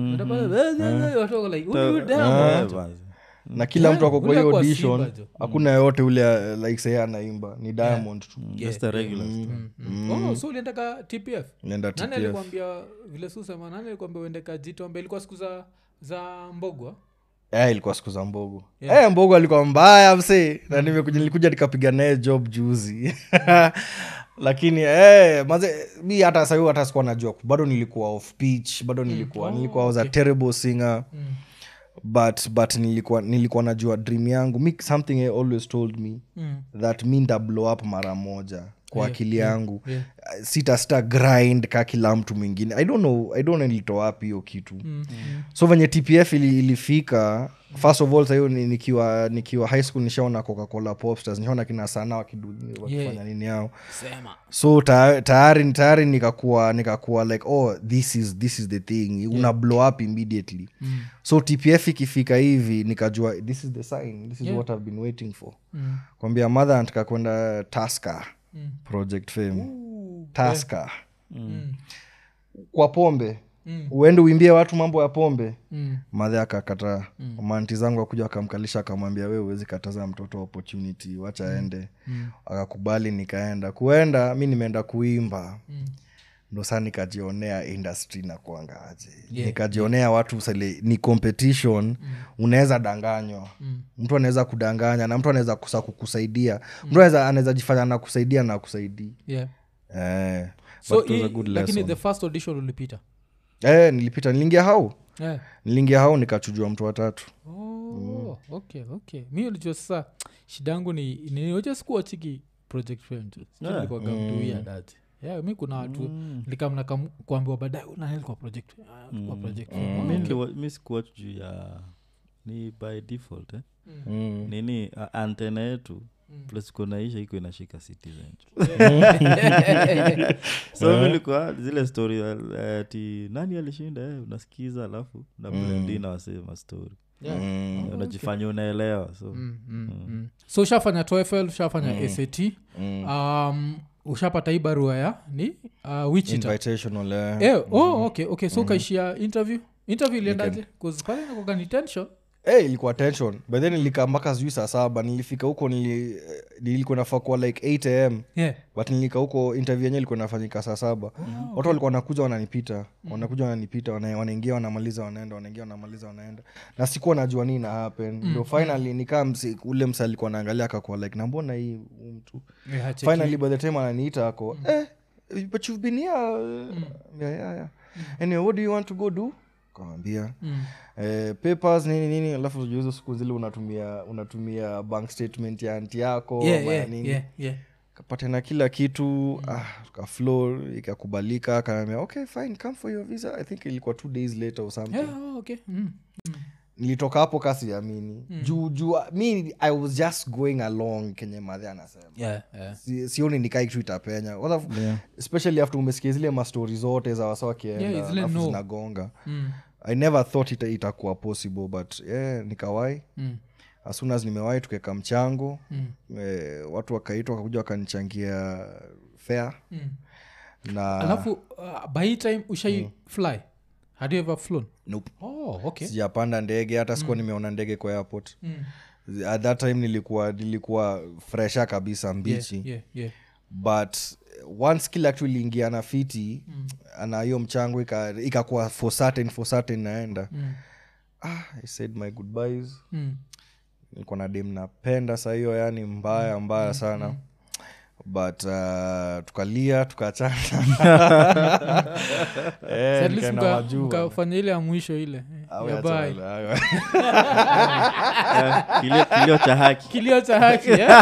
watu wako like huyu diamond Eh, basi. na kila Yeah, mtu ako kwa ule hiyo kwa audition Simba jo. hakuna yoyote ule uh, like say anaimba ni diamond tu Just the regular stuff. Mm. Oh, so uliendeka tpf nenda nani tpf alikwambia vile susema nani alikwambia uendeka jitombe ilikuwa siku za za mbogwa Eh, ilikuwa siku za mbogo yeah. mbogo alikuwa mbaya msee na nimekuja nilikuja nikapiga naye job juzi lakini eh, maze mi hata sahiu hata sikuwa najua bado nilikuwa off pitch bado nilikuwa Oh, nilikuwa was a terrible singer Mm. but but nilikuwa nilikuwa najua dream yangu mi something I always told me Mm. that mi nda blow up mara moja kwa akili yangu yeah. Uh, sita sita grind ka kila mtu mwingine i don't know i don't know nilitoa wapi hiyo kitu Mm. Mm. so venye tpf ili, ilifika first of all sahiyo ni- nikiwa nikiwa high school nishaona coca-cola popstars nishaona kina sana wakidu wakifanya Yeah. nini yao sema so ta- tayari tayari nikakuwa nikakuwa like oh this is this is the thing una blow up immediately Mm. so tpf ikifika hivi nikajua this is the sign this is Yeah. what i've been waiting for Mm. kwambia mother anataka kwenda taska Mm. project fame Ooh. taska Mm. kwa pombe Mm. uende uimbie watu mambo ya pombe Mm. madhe akakataa mm. manti zangu akuja akamkalisha akamwambia we uwezi kataza mtoto opportunity wacha aende Mm. akakubali nikaenda kuenda mi nimeenda kuimba Mm. ndo saa nikajionea industry na kuangaje Yeah, nikajionea watu sele, ni competition mm. unaweza danganywa Mm. mtu anaweza kudanganya na mtu anaweza kusa kukusaidia mtu anaweza anaweza jifanya na kusaidia na kusaidii yeah eh, so but it was hii- a good lakini lesson. the first audition ulipita eh, nilipita niliingia hau yeah. niliingia hau nikachujua mtu watatu oh, okay okay mi ulijua sasa shida yangu ni nioja sikuwachiki project film tu Yeah. likuagamtuia dati yeah, mi kuna watu likamna kuambiwa baadaye unaelekwa project ah, kwa project film. Oh, Mi okay. niliwa- mi sikuwatch juu ya ni by default eh? mm. nini a- antena yetu plus kunaisha iko inashika citizen so milikuwa zile story eh, ati nani alishinda eh, unasikiza alafu na blendi na wasema story Yeah. Mm. unajifanya unaelewa so Mm, mm, mm. so ushafanya TOEFL ushafanya sat um, ushapata hii barua ya ni uh, wichita invitational eh. eh, oh, okay okay so ukaishia interview interview iliendaje 'Cause pale nakuwaga ni tension Eh, ilikuwa tension but then nilikaa mpaka sijui saa saba nilifika huko nili, eh, nilikuwa nafaa kuwa like 8 am yeah. but nilika huko interview yenyewe ilikuwa nafanyika saa saba watu walikuwa wanakuja wananipita wanakuja wananipita wana- wanaingia wanamaliza wanaenda wanaingia wanamaliza wanaenda na sikuwa najua nini na happen ndio finally nikaa msi, ule msa alikuwa naangalia akakuwa like nambona hii huyu mtu Yeah, hacheki. finally by the time ananiita ako eh, but you've been here uh, yeah, yeah, yeah. anyway what do you want to go do kawambia Mm. eh, papers nini nini alafu juu hizo siku zile unatumia unatumia bank statement ya anti yako Yeah, ama ya yeah, nini yeah, yeah. kapatana kila kitu mm. ah, kaflo ikakubalika akanaambia okay fine come for your visa i think ilikuwa two days later or something Yeah, oh, okay. Mm. nilitoka hapo kasiamini mm. juu juu mi i was just going along kenye madhe anasema Yeah, yeah. Si- sioni nikai kitu itapenya Kwanza- Yeah. especially after umesikia zile mastori zote za wasa wakienda Yeah, zile alafu no. zinagonga Mm. i never thought ita, itakuwa possible but yeah, nikawai Mm. as soon as nimewai tukeka mchango Mm. eh, watu wakaitwa wakakuja wakanichangia fare Mm. na alafu uh, by hii time ushai fly had you ever flown nope. oh, okay sijapanda ndege hata sikuwa nimeona ndege kwa airport mm. at that time nilikuwa nilikuwa fresha kabisa mbichi yeah, yeah, yeah. but once kila kitu iliingia na fiti mm. na hiyo mchango ika- ikakuwa for certain for certain naenda Mm. ah, i said my goodbyes Mm. nilikuwa na dem napenda saa hiyo yani mbaya mbaya sana but uh, tukalia tukachana So Eh, at least nikaenda mka- majuu. mkafanya ile ya mwisho ile eh, Ah, ya we bye. achana nayo. Eh, kilio, kilio cha haki kilio cha haki eh?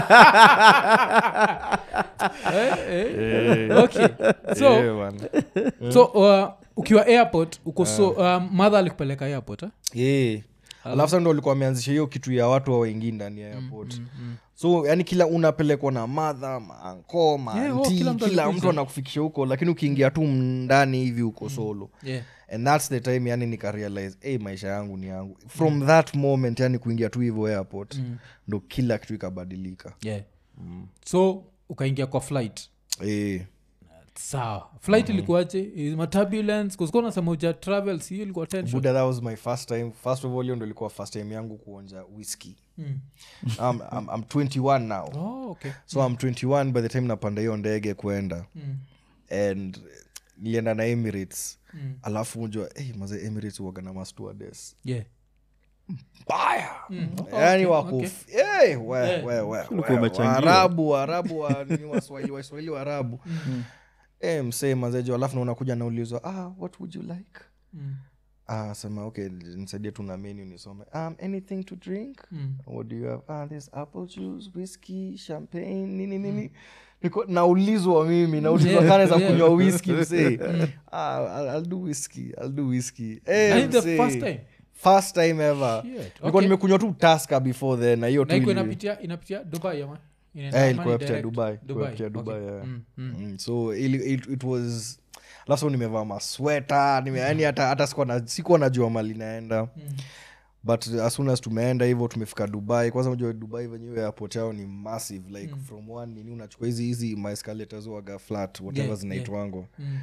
Eh, eh. okay so Eh, bwana. so uh, ukiwa airport uko so um, madha alikupeleka airport eh? Eh. alafu sa ndo walikuwa wameanzisha hiyo kitu ya watu wa wengi ndani ya airport so yani kila unapelekwa na madha maanko maanti Yeah, oh, kila kila mtu mtu, alikuja. anakufikisha huko lakini ukiingia tu ndani hivi uko solo yeah. and thats the time yani nikarealize hey, maisha yangu ni yangu from that moment yani kuingia tu hivyo airport ndo kila kitu ikabadilika Yeah. so ukaingia kwa flight eh. sawa flight ilikuwaje Is maturbulence kusikuwa nasema uja travel si hiyo ilikuwa tension buda that was my first time first of all hiyo ndo ilikuwa first time yangu kuonja whisky Mm. I'm, I'm, I'm 21 now oh, okay so i'm 21 by the time napanda hiyo ndege kwenda Mm. and nilienda na emirates Mm. alafu unjua hey, maze emirates uwaga na mastuades yeah mbaya Mm. yani Okay, wako okay. f- hey, we, we, we, Ulikuwa we, umechangiwa. waarabu waarabu wa nini waswahili waswahili waarabu Eh, msee mazejo alafu na unakuja naulizwa ah, what would you like Mm. ah, sema okay nisaidie tu na menu nisome um, anything to drink Mm. what do you have ah, there's apple juice whiskey champagne nini nini Niko- naulizwa mimi naulizwa Yeah, kane za yeah. kunywa whisky msee ah, I'll, I'll do whisky I'll do whisky eh, Na hii the msee. first time? first time ever Shit, nilikuwa okay. nimekunywa tu taska before then na hiyo tu na iko ili- inapitia inapitia dubai ama Inaenda Eh, ama ilikuwa ni yapitia direct? dubai ilikuwa yapitia dubai okay. yeah. Mm, mm. Mm, so ili, it, it was laso nimevaa masweta nime, yani hata, hata sikuwa na- sikuwa najua mali naenda Mm. but as soon as tumeenda hivyo tumefika dubai kwanza unajua dubai venyewe airport yao ni massive like from one nini unachukua hizi hizi maescalators waga flat whatever Yeah, zinaitwango Mm.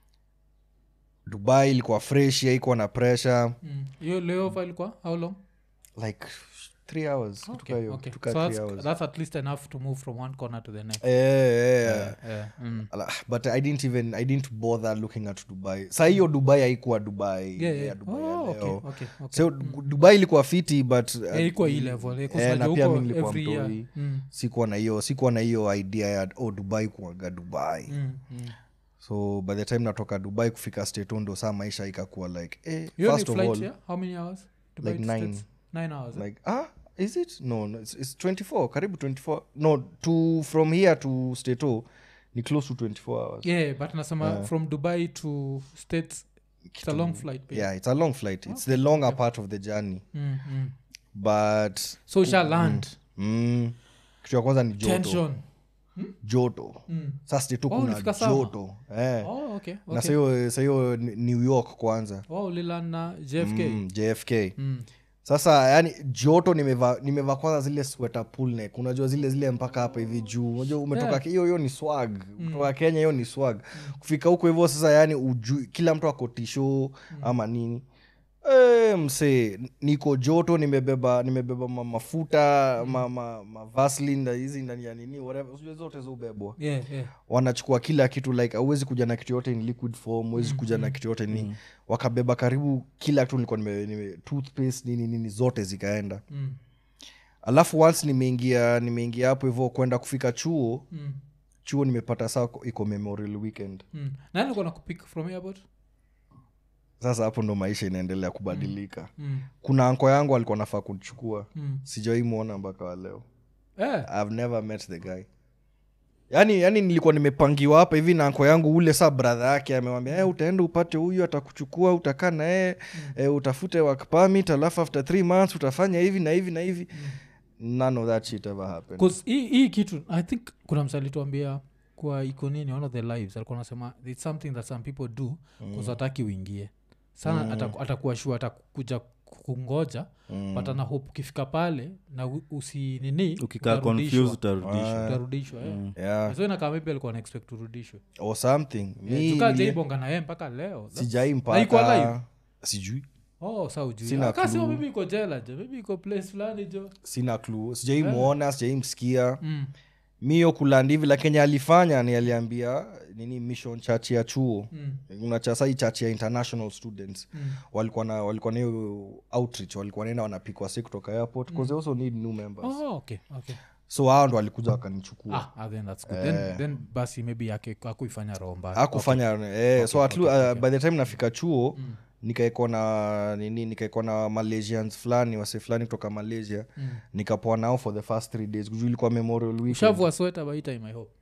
dubai ilikuwa fresh haikuwa na pressure Mm. hiyo layover ilikuwa how long like three hours okay, tuka hiyo okay. tuka so three that's, hours that's at least enough to move from one corner to the next Eh, eh, eh. yeah. Mm. Ala, but i didn't even i didn't bother looking at dubai sa hiyo dubai haikuwa dubai Yeah, ya yeah. dubai ya Oh, okay, leo. okay, okay. so dubai ilikuwa fiti but uh, Eh, ikuwa hii level eh, 'cause eh, na unajua pia huko mi nilikuwa every year. mtoi Mm, sikuwa na hiyo sikuwa na hiyo idea ya oh dubai kuaga dubai mm, mm. so by the time natoka dubai kufika stato ndo saa maisha ikakuwa like eh, hiyo ni first of flight all yeah? how many hours Dubai like to nine. States? nine hours eh? like ah is it no, no it's, it's 24 karibu 24 no to from here to stato ni close to 24 hours yeah but nasema from dubai to states it's a long flight pia. yeah it's a long flight it's the longer part of the journey mm, mm. but so usha land mm, kitu ya kwanza ni joto tension joto Mm. sa stato Oh, kuna ulifika summer? joto eh. oh, okay, na okay. sahiyo sahiyo ni- new york kwanza oh, uliland na jfk mm, jfk Mm. sasa yani joto nimevaa nimevaa kwanza zile sweater pull neck unajua zile zile mpaka hapa hivi juu unajua umetoka Yeah. Ke- hiyo hiyo ni swag kutoka kenya hiyo ni swag kufika huko hivyo sasa yani ujui kila mtu ako tisho ama nini e, msee niko joto nimebeba nimebeba ma, mafuta ma, ma, ma Vaseline na hizi ndani ya nini whatever Unajua zote zubebwa yeah, yeah. wanachukua kila kitu like auwezi kuja na kitu yote in liquid form huwezi kuja na kitu yote ni wakabeba karibu kila kitu nilikuwa nime, nime toothpaste nini nini zote zikaenda Mm. alafu once nimeingia nimeingia hapo hivyo kwenda kufika chuo Mm. chuo nimepata saa iko memorial weekend Mm. nani alikuwa nakupik from airport sasa hapo ndo maisha inaendelea kubadilika Mm. kuna anko yangu alikuwa nafaa kuchukua Mm. sijawai mwona mpaka wa leo Eh. i've never met the guy yani yani nilikuwa nimepangiwa hapa hivi na anko yangu ule saa bradha yake amewambia hey, utaenda upate huyu atakuchukua utakaa na yeye eh, utafute work permit alafu after three months utafanya hivi na hivi na hivi none of that shit ever happened 'Cause hii hii kitu i think kuna msalituambia kwa iko nini one of the lives alikuwa anasema its something that some people do mm. hataki uingie sana mm. atakuwa shua atakuja kungoja mm. but ana hope ukifika pale na u- usi nini ukikaa utarudishwa. confused utarudishwa utarudishwa eh. yeah so inakaa maybe alikuwa na expect urudishwe or something mi tukaa nili- jaibonga na yeye mpaka leo sijai Na iko alive? mpaka sijui oh sa ujui Sina akasema clue. maybe iko jela jo maybe iko place fulani jo sina clue sijai mwona sijai msikia mm. miyo kulandi hivi la kenya alifanya ni aliambia nini mission church ya chuo Mm. una chasai church ya international students Mm. walikuwa na walikuwa na hiyo outreach walikuwa naenda wanapikwa si kutoka airport because they also need new members oh, okay okay so hao ndo walikuja wakanichukua ah, ah, then that's good then, then basi maybe yake akuifanya roho mbaya akufanya eh, so at okay, lu- uh, by the time nafika chuo mm. nikaekwa na nini nikaekwa na malaysians fulani wase fulani kutoka malaysia mm. nikapoa nao for the first three days juu ilikuwa memorial weekend ushavua sweta by time i hope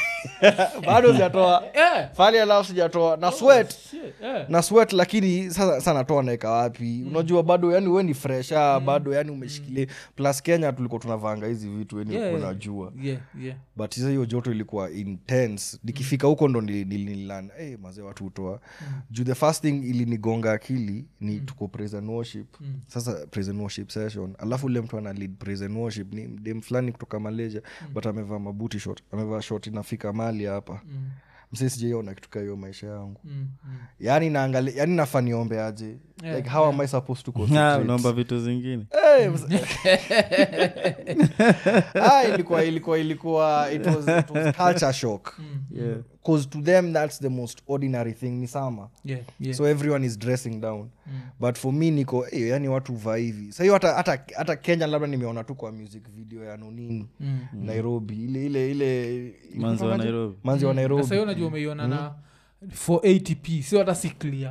bado sijatoa yeah. fali alafu sijatoa na sweat Shit, yeah. na sweat lakini sasa sa natoa naeka wapi unajua bado yani we ni fresh ah, bado yani umeshikilia plus kenya tulikuwa tunavanga hizi vitu yani Yeah, yeah, yeah. unajua yeah, yeah. but sasa hiyo joto ilikuwa intense nikifika huko ndo nililan hey, mazee watu hutoa juu the first thing ilinigonga akili ni tuko praise and worship sasa praise and worship session alafu ule mtu ana lead praise and worship ni dem fulani kutoka malaysia but amevaa mabuti shot amevaa shot inafika mali hapa Mm, msee sijaiona kituka hiyo maisha yangu mm, mm. yani naangali yani nafaa niombe aje Yeah, like how am i supposed to Ah, concentrate? unaomba vitu zingine Hey, mse- ah, ilikuwa ilikuwa ilikuwa it was, it was culture shock yeah. because to them that's the most ordinary thing ni sama Yeah, yeah. so everyone is dressing down but for me niko hey, yani watu vaa hivi sahiyo hata, hata, hata kenya labda nimeona tu kwa music video ya nonini Mm. nairobi ile ile ile manzi wa nairobi manzi wa Na nairobi sasa hiyo unajua umeiona na 480p sio hata si clear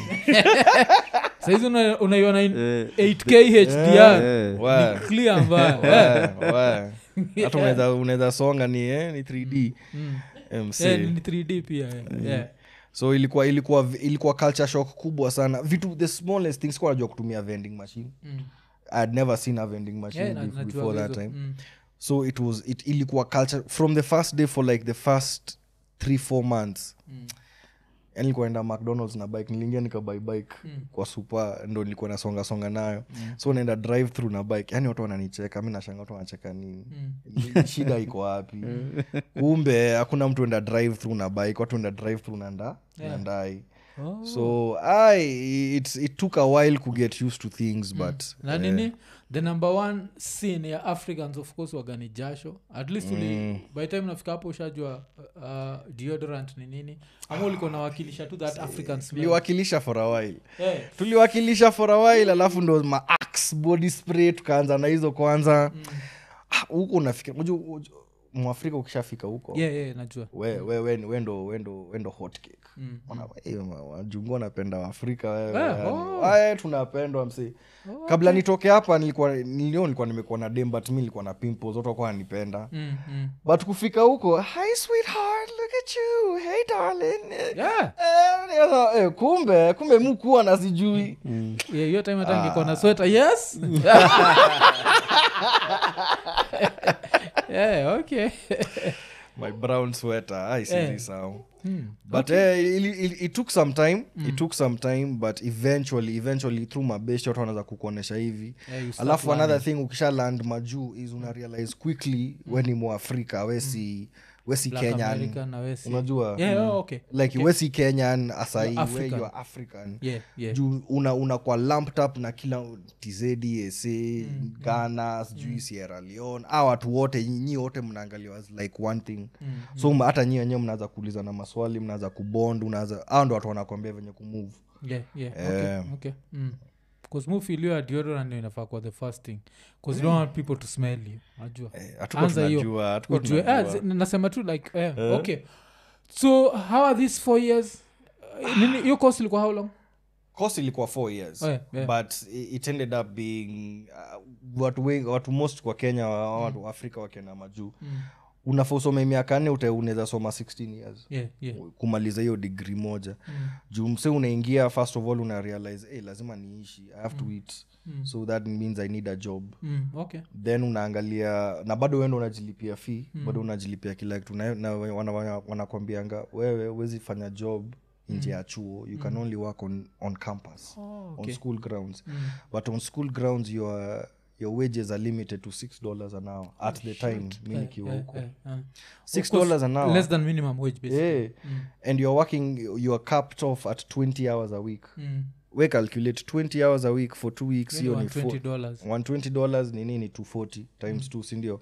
saizi una- unaiona in Eh, 8k hdr eh. Wa- Ni clear mbaya wa- wa. hata unaweza unaweza songa ni, eh, ni 3d Mm. MC. Eh, ni 3d pia eh. yeah. so ilikuwa ilikuwa ilikuwa culture shock kubwa sana vitu the smallest things kwa najua kutumia vending machine Mm. i had never seen a vending machine Yeah, na- bef- najua before that hizo. time Mm. so it was it ilikuwa culture from the first day for like the first three four months Mm. yani nilikuwa naenda mcdonalds na bike niliingia nikabai bike kwa supa ndo nilikuwa nasonga songa nayo so naenda drive through na bike yani watu wananicheka mi nashanga watu wanacheka nini Ni- shida iko wapi kumbe hakuna mtu enda drive through na bike watu enda drive through na nda na ndai Oh. so I, it's, it took a while to get used to things but na nini the number one sin ya africans of course wagani jasho at least uli, by time nafika hapo ushajua uh, deodorant ni nini ama ulikuwa nawakilisha tu that african smell tuliwakilisha for a while Eh, tuliwakilisha for a while alafu ndo maax body spray tukaanza na hizo kwanza Ah, huko unafika unajua- unajua, mwafrika ukishafika huko yeah, yeah, najua we, we, we, wendo wendo wendo hot cake Mm. Wana- eh, ma- wajungu wanapenda waafrika wewe, Eh, yani. oh. Aye, tunapendwa msi kabla nitoke hapa nilikuwa nilio nilikuwa nimekuwa na dem but mi nilikuwa na pimples watu wakuwa wananipenda mm, mm. but kufika huko hi sweetheart look at you hey darling Eh, Yeah. eh, nikasema, eh, kumbe kumbe mukuwa na sijui Yeah, hiyo time hata ningekuwa na sweta yes yeah, okay my brown sweater i see Eh. this how Hmm. but eh, it, it, it took some time it took some time but eventually eventually through mabeshi watu wanaweza kukuonyesha hivi Yeah, you start alafu learning. another thing ukisha land majuu is una realize quickly mm. we ni mwafrika wesi wesi Black kenyan American na we si- unajua Yeah, oh, okay. like Okay. wesi kenyan asai You're we African. you are african Yeah, yeah. juu una, una kwa lumped up na kila tz sa ghana sijui sierra leone a watu wote nyi wote mnaangaliwa as like one thing Mm, so ma- hata nyi wenyewe mnaweza kuuliza na maswali mnaweza kubond unaweza au ndo watu wanakwambia venye kumove yeah, yeah. Eh. Okay, okay. Mm. 'Cause mu feel your deodorant ndio inafaa kuwa the first thing bcause you don't want people to smell you najua Eh, hatukuwa Anza hiyo. tunajua, hatukuwa Ujue- tunajua. ah, zi- nasema tu like eh, okay so how are these four years Uh, nini hiyo course ilikuwa how long course ilikuwa four years Oh, yeah, yeah. but i- it ended up being uh, watu wengi watu most kwa kenya wa- watu wa afrika wakienda majuu Mm. unafaa usome miaka nne uta- unaweza soma 16 years yeah, yeah. kumaliza hiyo degree moja Mm. juu mse unaingia first of all una realize hey, lazima niishi i have to eat Mm. so that means i need a job Mm. okay then unaangalia na bado wendo unajilipia fee mm. bado unajilipia kila kitu na, na wana- wana- wanakwambianga wewe huwezi fanya job nje ya chuo you can only work on, on campus Oh, on school grounds Mm. but on school grounds your, your wages are limited to six dollars an hour at the time mi nikiwa Eh, huko eh, eh. six Of course, dollars an hour less than minimum wage basically. yeah. and you're working you're capped off at 20 hours a week Mm. we calculate 20 hours a week for two weeks Maybe hiyo ni $120 four- dollars. 120 dollars ni nini 240 times 2 sindio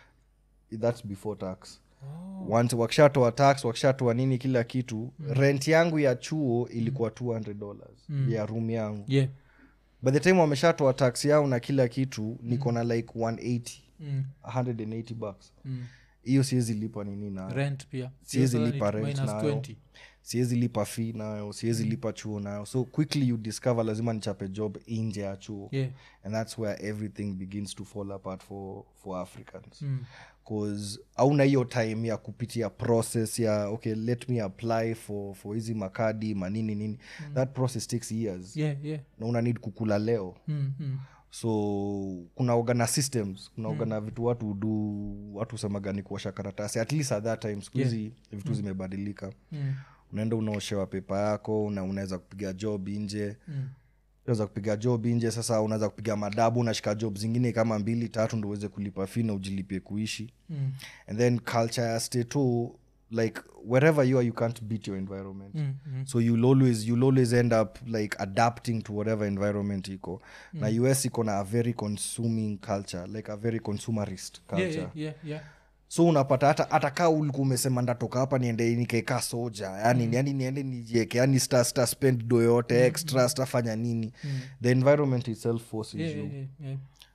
that's before tax Oh. once wakishatoa tax wakishatoa nini kila kitu rent yangu ya chuo ilikuwa 200 dollars ya room yangu yeah by the time wameshatoa tax yao na kila kitu niko na like 180 mm. 180 bucks Mm. hiyo siwezi lipa nini nayo rent pia Siwezi Sasa ni lipa rent minus nayo. 20. siwezi lipa fee nayo siwezi lipa chuo nayo so quickly you discover lazima nichape job nje ya chuo yeah and that's where everything begins to fall apart for, for africans Mm. cause auna hiyo time ya kupitia process ya okay let me apply for for hizi makadi manini nini that process takes years yeah yeah na una need kukula leo mm. Mm. so kuna ogana systems kuna ogana vitu watu hudu watu usemaga ni kuosha karatasi at least at that time siku hizi vitu zimebadilika Mm. unaenda unaoshewa pepa yako na unaweza kupiga job nje Mm. unaweza kupiga job nje sasa unaweza kupiga madabu unashika job zingine kama mbili tatu ndo uweze kulipa fi na ujilipie kuishi Mm. and then culture ya stay tu like wherever you are you can't beat your environment Mm. Mm. so you'll always you'll always end up like adapting to whatever environment iko na us iko na a very consuming culture like a very consumerist culture yeah yeah yeah yeah so unapata hata hata kaa ulikuwa umesema ndatoka hapa niende nikaeka soja yani, mm. yani niende nijieke yani sta, sta spend do yote extra stafanya nini the environment itself forces yeah you yeah yeah yeah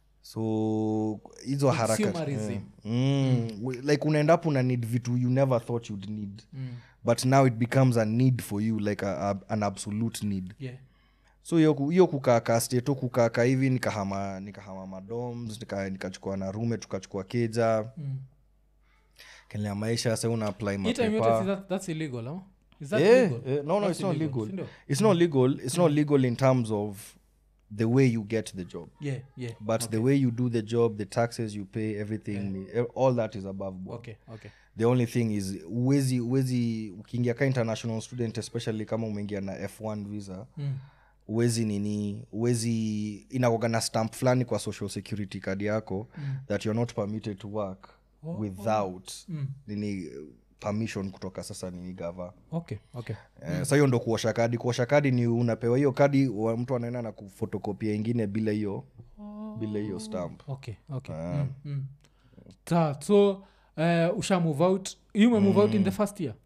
so hizo haraka Consumerism. yeah. mm. We- like unaendapo una need vitu you never thought you'd need Mm. but now it becomes a need for you like a, a, an absolute need yeah so hiyo ku- hiyo kukaaka steto kukaaka hivi nikahama nikahama madoms nika- nikachukua na rume tukachukua keja Mm. kenea maisha sa una apply Hii time yote mapepa si that, that's illegal huh? is that yeah, legal yeah, no no That's it's not illegal, legal si ndio? it's not legal it's not legal in terms of the way you get the job yeah yeah but the way you do the job the taxes you pay everything all that is above board okay okay the only thing is uwezi uwezi ukiingia ka international student especially kama umeingia na f1 visa mm. uwezi nini uwezi inakoga na stamp fulani kwa social security card yako mm. that you're not permitted to work oh, without Mm. nini permission kutoka sasa nini gava okay okay Eh, sa hiyo ndo kuosha kadi kuosha kadi ni unapewa hiyo kadi wa- mtu anaenda na kufotokopia ingine bila hiyo bila hiyo stamp okay okay mm. Mm. Sa, so uh, usha move out you may move out in the first year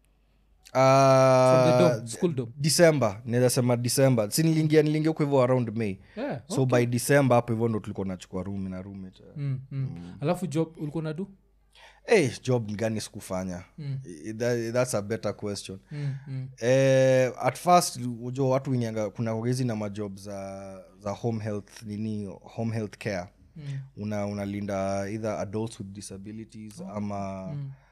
from the uh, dom school dom december naweza sema december si niliingia niliingia huko hivyo around may yeah so by december hapo hivyo ndo tulikuwa nachukua room na roommate mm, mm. alafu job ulikuwa nadu hey, job gani sikufanya I- that, that's a better question mm, mm. eh, at first ujo watu winyanga kuna hizi na majob za za home health nini home health care Mm. una unalinda either adults with disabilities ama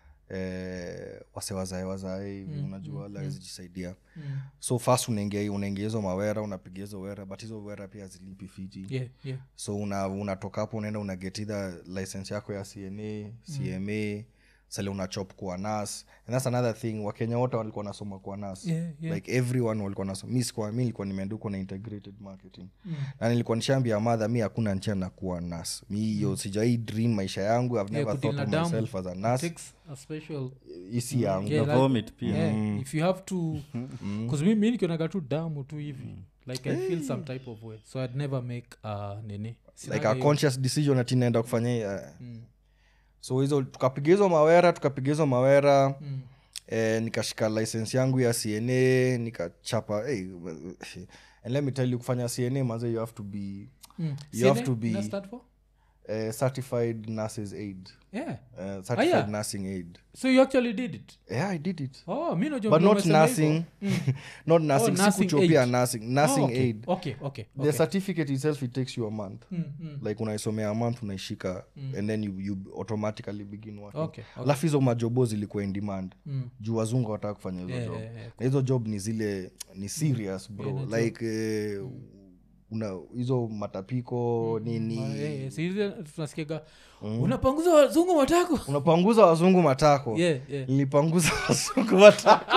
eh, wase wazae wazae hivi unajua wala hawezi jisaidia Mm. so first unaingia unaingia hizo mawera unapiga hizo wera but hizo wera pia zilipi fiti yeah yeah so una unatoka hapo unaenda una get either license yako ya cna cma sale unachop kuwa nas and that's another thing wakenya wote walikuwa nasoma kuwa nas Yeah, yeah. like everyone walikuwa nasoma mi sikuwa mi nilikuwa nimeandikwa na integrated marketing na nilikuwa nishaambia madha mi hakuna njia na kuwa nas mi hiyo sijai dream maisha yangu i've never kudeal thought na of damu. myself as a nas takes a special isi yangu Yeah, Na like- vomit pia yeah, if you have to bcause mi mi nikionaga tu damu tu hivi like i feel some type of way so i'd never make uh, nini like Sinaga a hiyo- conscious decision ati naenda kufanya hii, eh. Mm. so hizo tukapiga hizo mawera tukapiga hizo mawera Mm. eh, nikashika license yangu ya cna nikachapa hey, and let me tell you kufanya cna maze you have to be Mm. You have CNA to be- ina stand for? uh, certified nurses aid yeah uh, certified yeah. nursing aid so you actually did it yeah i did it oh mi najua but vile not umesema nursing not nursing nursing sikuchopia aid. nursing hivyo. nursing oh, okay. aid okay okay the okay certificate itself it takes you a month Mm, mm. like unaisomea a month unaishika and then you, you automatically begin working Okay, okay. alafu hizo majobo zilikuwa in demand Mm. juu wazungu wataka kufanya hizo Yeah, job yeah, yeah. na hizo job ni zile ni serious bro like eh, una hizo matapiko nini Ah, yeah, yeah. Si ile tunasikiaga unapanguza wazungu matako unapanguza wazungu matako yeah, yeah. nilipanguza wazungu matako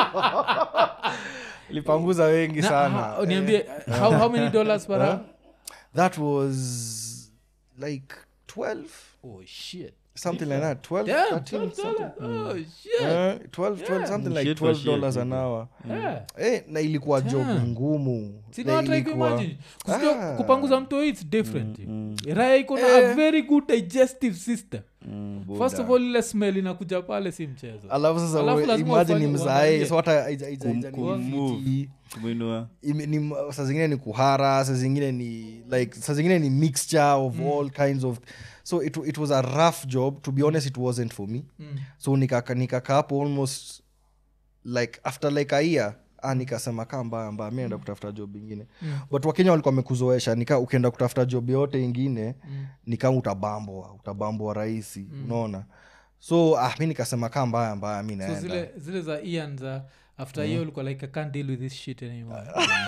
nilipanguza wengi Na, sana ha- niambie how, how many dollars per hour that was like 12 oh shit something like that 12 Damn, 13 something oh shit Eh, 12 12 something like Shit for 12 dollars shit, an hour yeah eh, na ilikuwa job Damn. ngumu Na sinatrai ilikuwa- kuimagine Kusio- Ah. kupanguza mto its different raya iko na a very good digestive system first of all ile smell inakuja pale si mchezo alafu sasa Alafu we- lazima imagine ufanye- mzae uangalie. so hata haija- haija- haija- kumove. ni- kumwinua ime- ni saa zingine ni kuhara saa zingine ni like saa zingine ni mixture of all kinds of so it, it was a rough job to be honest it wasn't for me Mm. so nikaka nikaka hapo almost like after like a year ah, nikasema kaa mbaya mbaya mi enda kutafuta job ingine Mm. but wakenya walikuwa wamekuzoesha nika ukienda kutafuta job yote ingine Mm. nika utabambwa utabambwa rahisi unaona so ah, mi nikasema kaa mbaya mbaya mi so naenda zile zile za ian za after hiyo ulikuwa like i can't deal with this shit anymore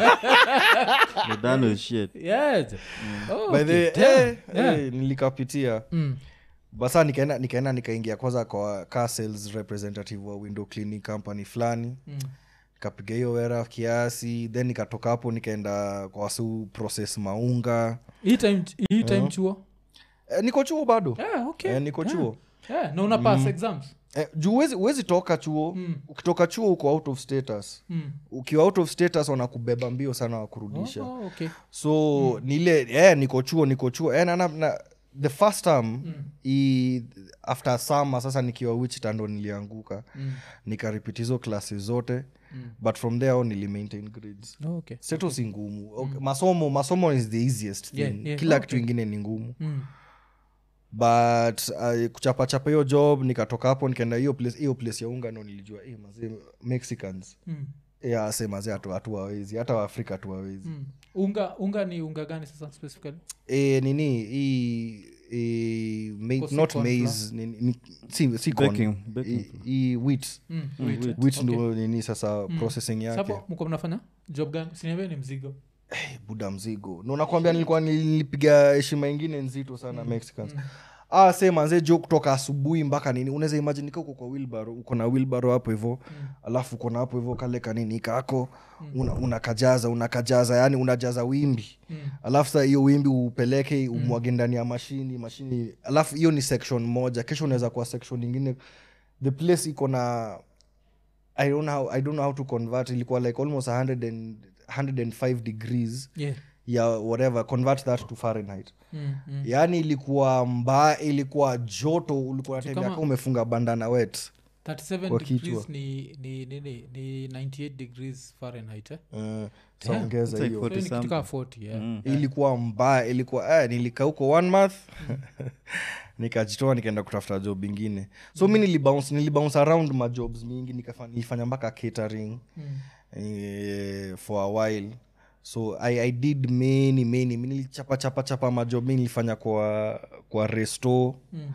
You're done with shit yes oh, By okay. the Damn. eh, Yeah. eh, nilikapitia Mm. basa nikaenda nikaenda nikaingia kwanza kwa car sales representative wa window cleaning company fulani Mm. nikapiga hiyo wera kiasi then nikatoka hapo nikaenda kwa wasu process maunga hii time hii time chuo eh, niko chuo bado yeah, okay eh, niko Yeah. chuo yeah, na una pass exams eh, juu huwezi- huwezi toka chuo Mm. ukitoka chuo uko out of status mm. ukiwa out of status wanakubeba mbio sana wakurudisha oh, okay so mm. nile eh, niko chuo niko chuo eh, na, na, na, the first time mm. i, after summer sasa nikiwa wichita ndo nilianguka Mm. nikaripit hizo klasi zote Mm. but from there on nili maintain grades Oh, okay seto si ngumu okay. masomo masomo is the easiest thing Yeah, yeah, kila okay. kitu ingine ni ngumu mm. but uh, kuchapachapa hiyo job nikatoka hapo nikaenda hiyo place hiyo place ya unga ndo nilijua eh, mazee mexicans Mm. yeah, se mazee hatu- hatuwawezi hata waafrika hatuwawezi Mm. unga unga ni unga gani sasa specifically e, nini hii e, ma- Kosi not corn maize nini, ni, si, si corn. Baking, baking I- i wheat mm. wheat. wait. wheat Okay. ndo nini sasa processing yake Sasa mko mnafanya job gani siniambia ni mzigo Eh, buda mzigo no nakwambia nilikuwa nilipiga heshima ingine nzito sana mexicans ah se manze jo kutoka asubuhi mpaka nini unaweza imagine nika uko kwa wilbaro uko na wilbaro hapo hivo alafu uko na hapo hivo kale kanini kako una, unakajaza unakajaza yani unajaza wimbi Mm. alafu sa hiyo wimbi upeleke umwage ndani ya mashini mashini alafu hiyo ni section moja kesho unaweza kuwa section ingine the place iko na I don't, know how, i don't know how to convert ilikuwa like almost 100 and, 105 degrees yeah ya whatever convert that to fahrenheit mm. Mm. yaani ilikuwa mbaya ilikuwa joto ulikuwa natembea kama- kama umefunga bandana wet 37 Kwa degrees kichwa. ni ni nini ni 98 degrees fahrenheit eh? uh, saongeza It's like hiyo So 40 ni kitu something. kaa 40 yeah. Mm. ilikuwa mbaya ilikuwa eh, nilikaa huko one month nikajitoa nikaenda kutafuta job ingine so mi nilibounce nilibounce around majobs mingi nikafa- nilifanya mpaka catering Mm. eh, for a while so I, i did many many mi nilichapa chapa chapa majob mi nilifanya kwa kwa resto Mm.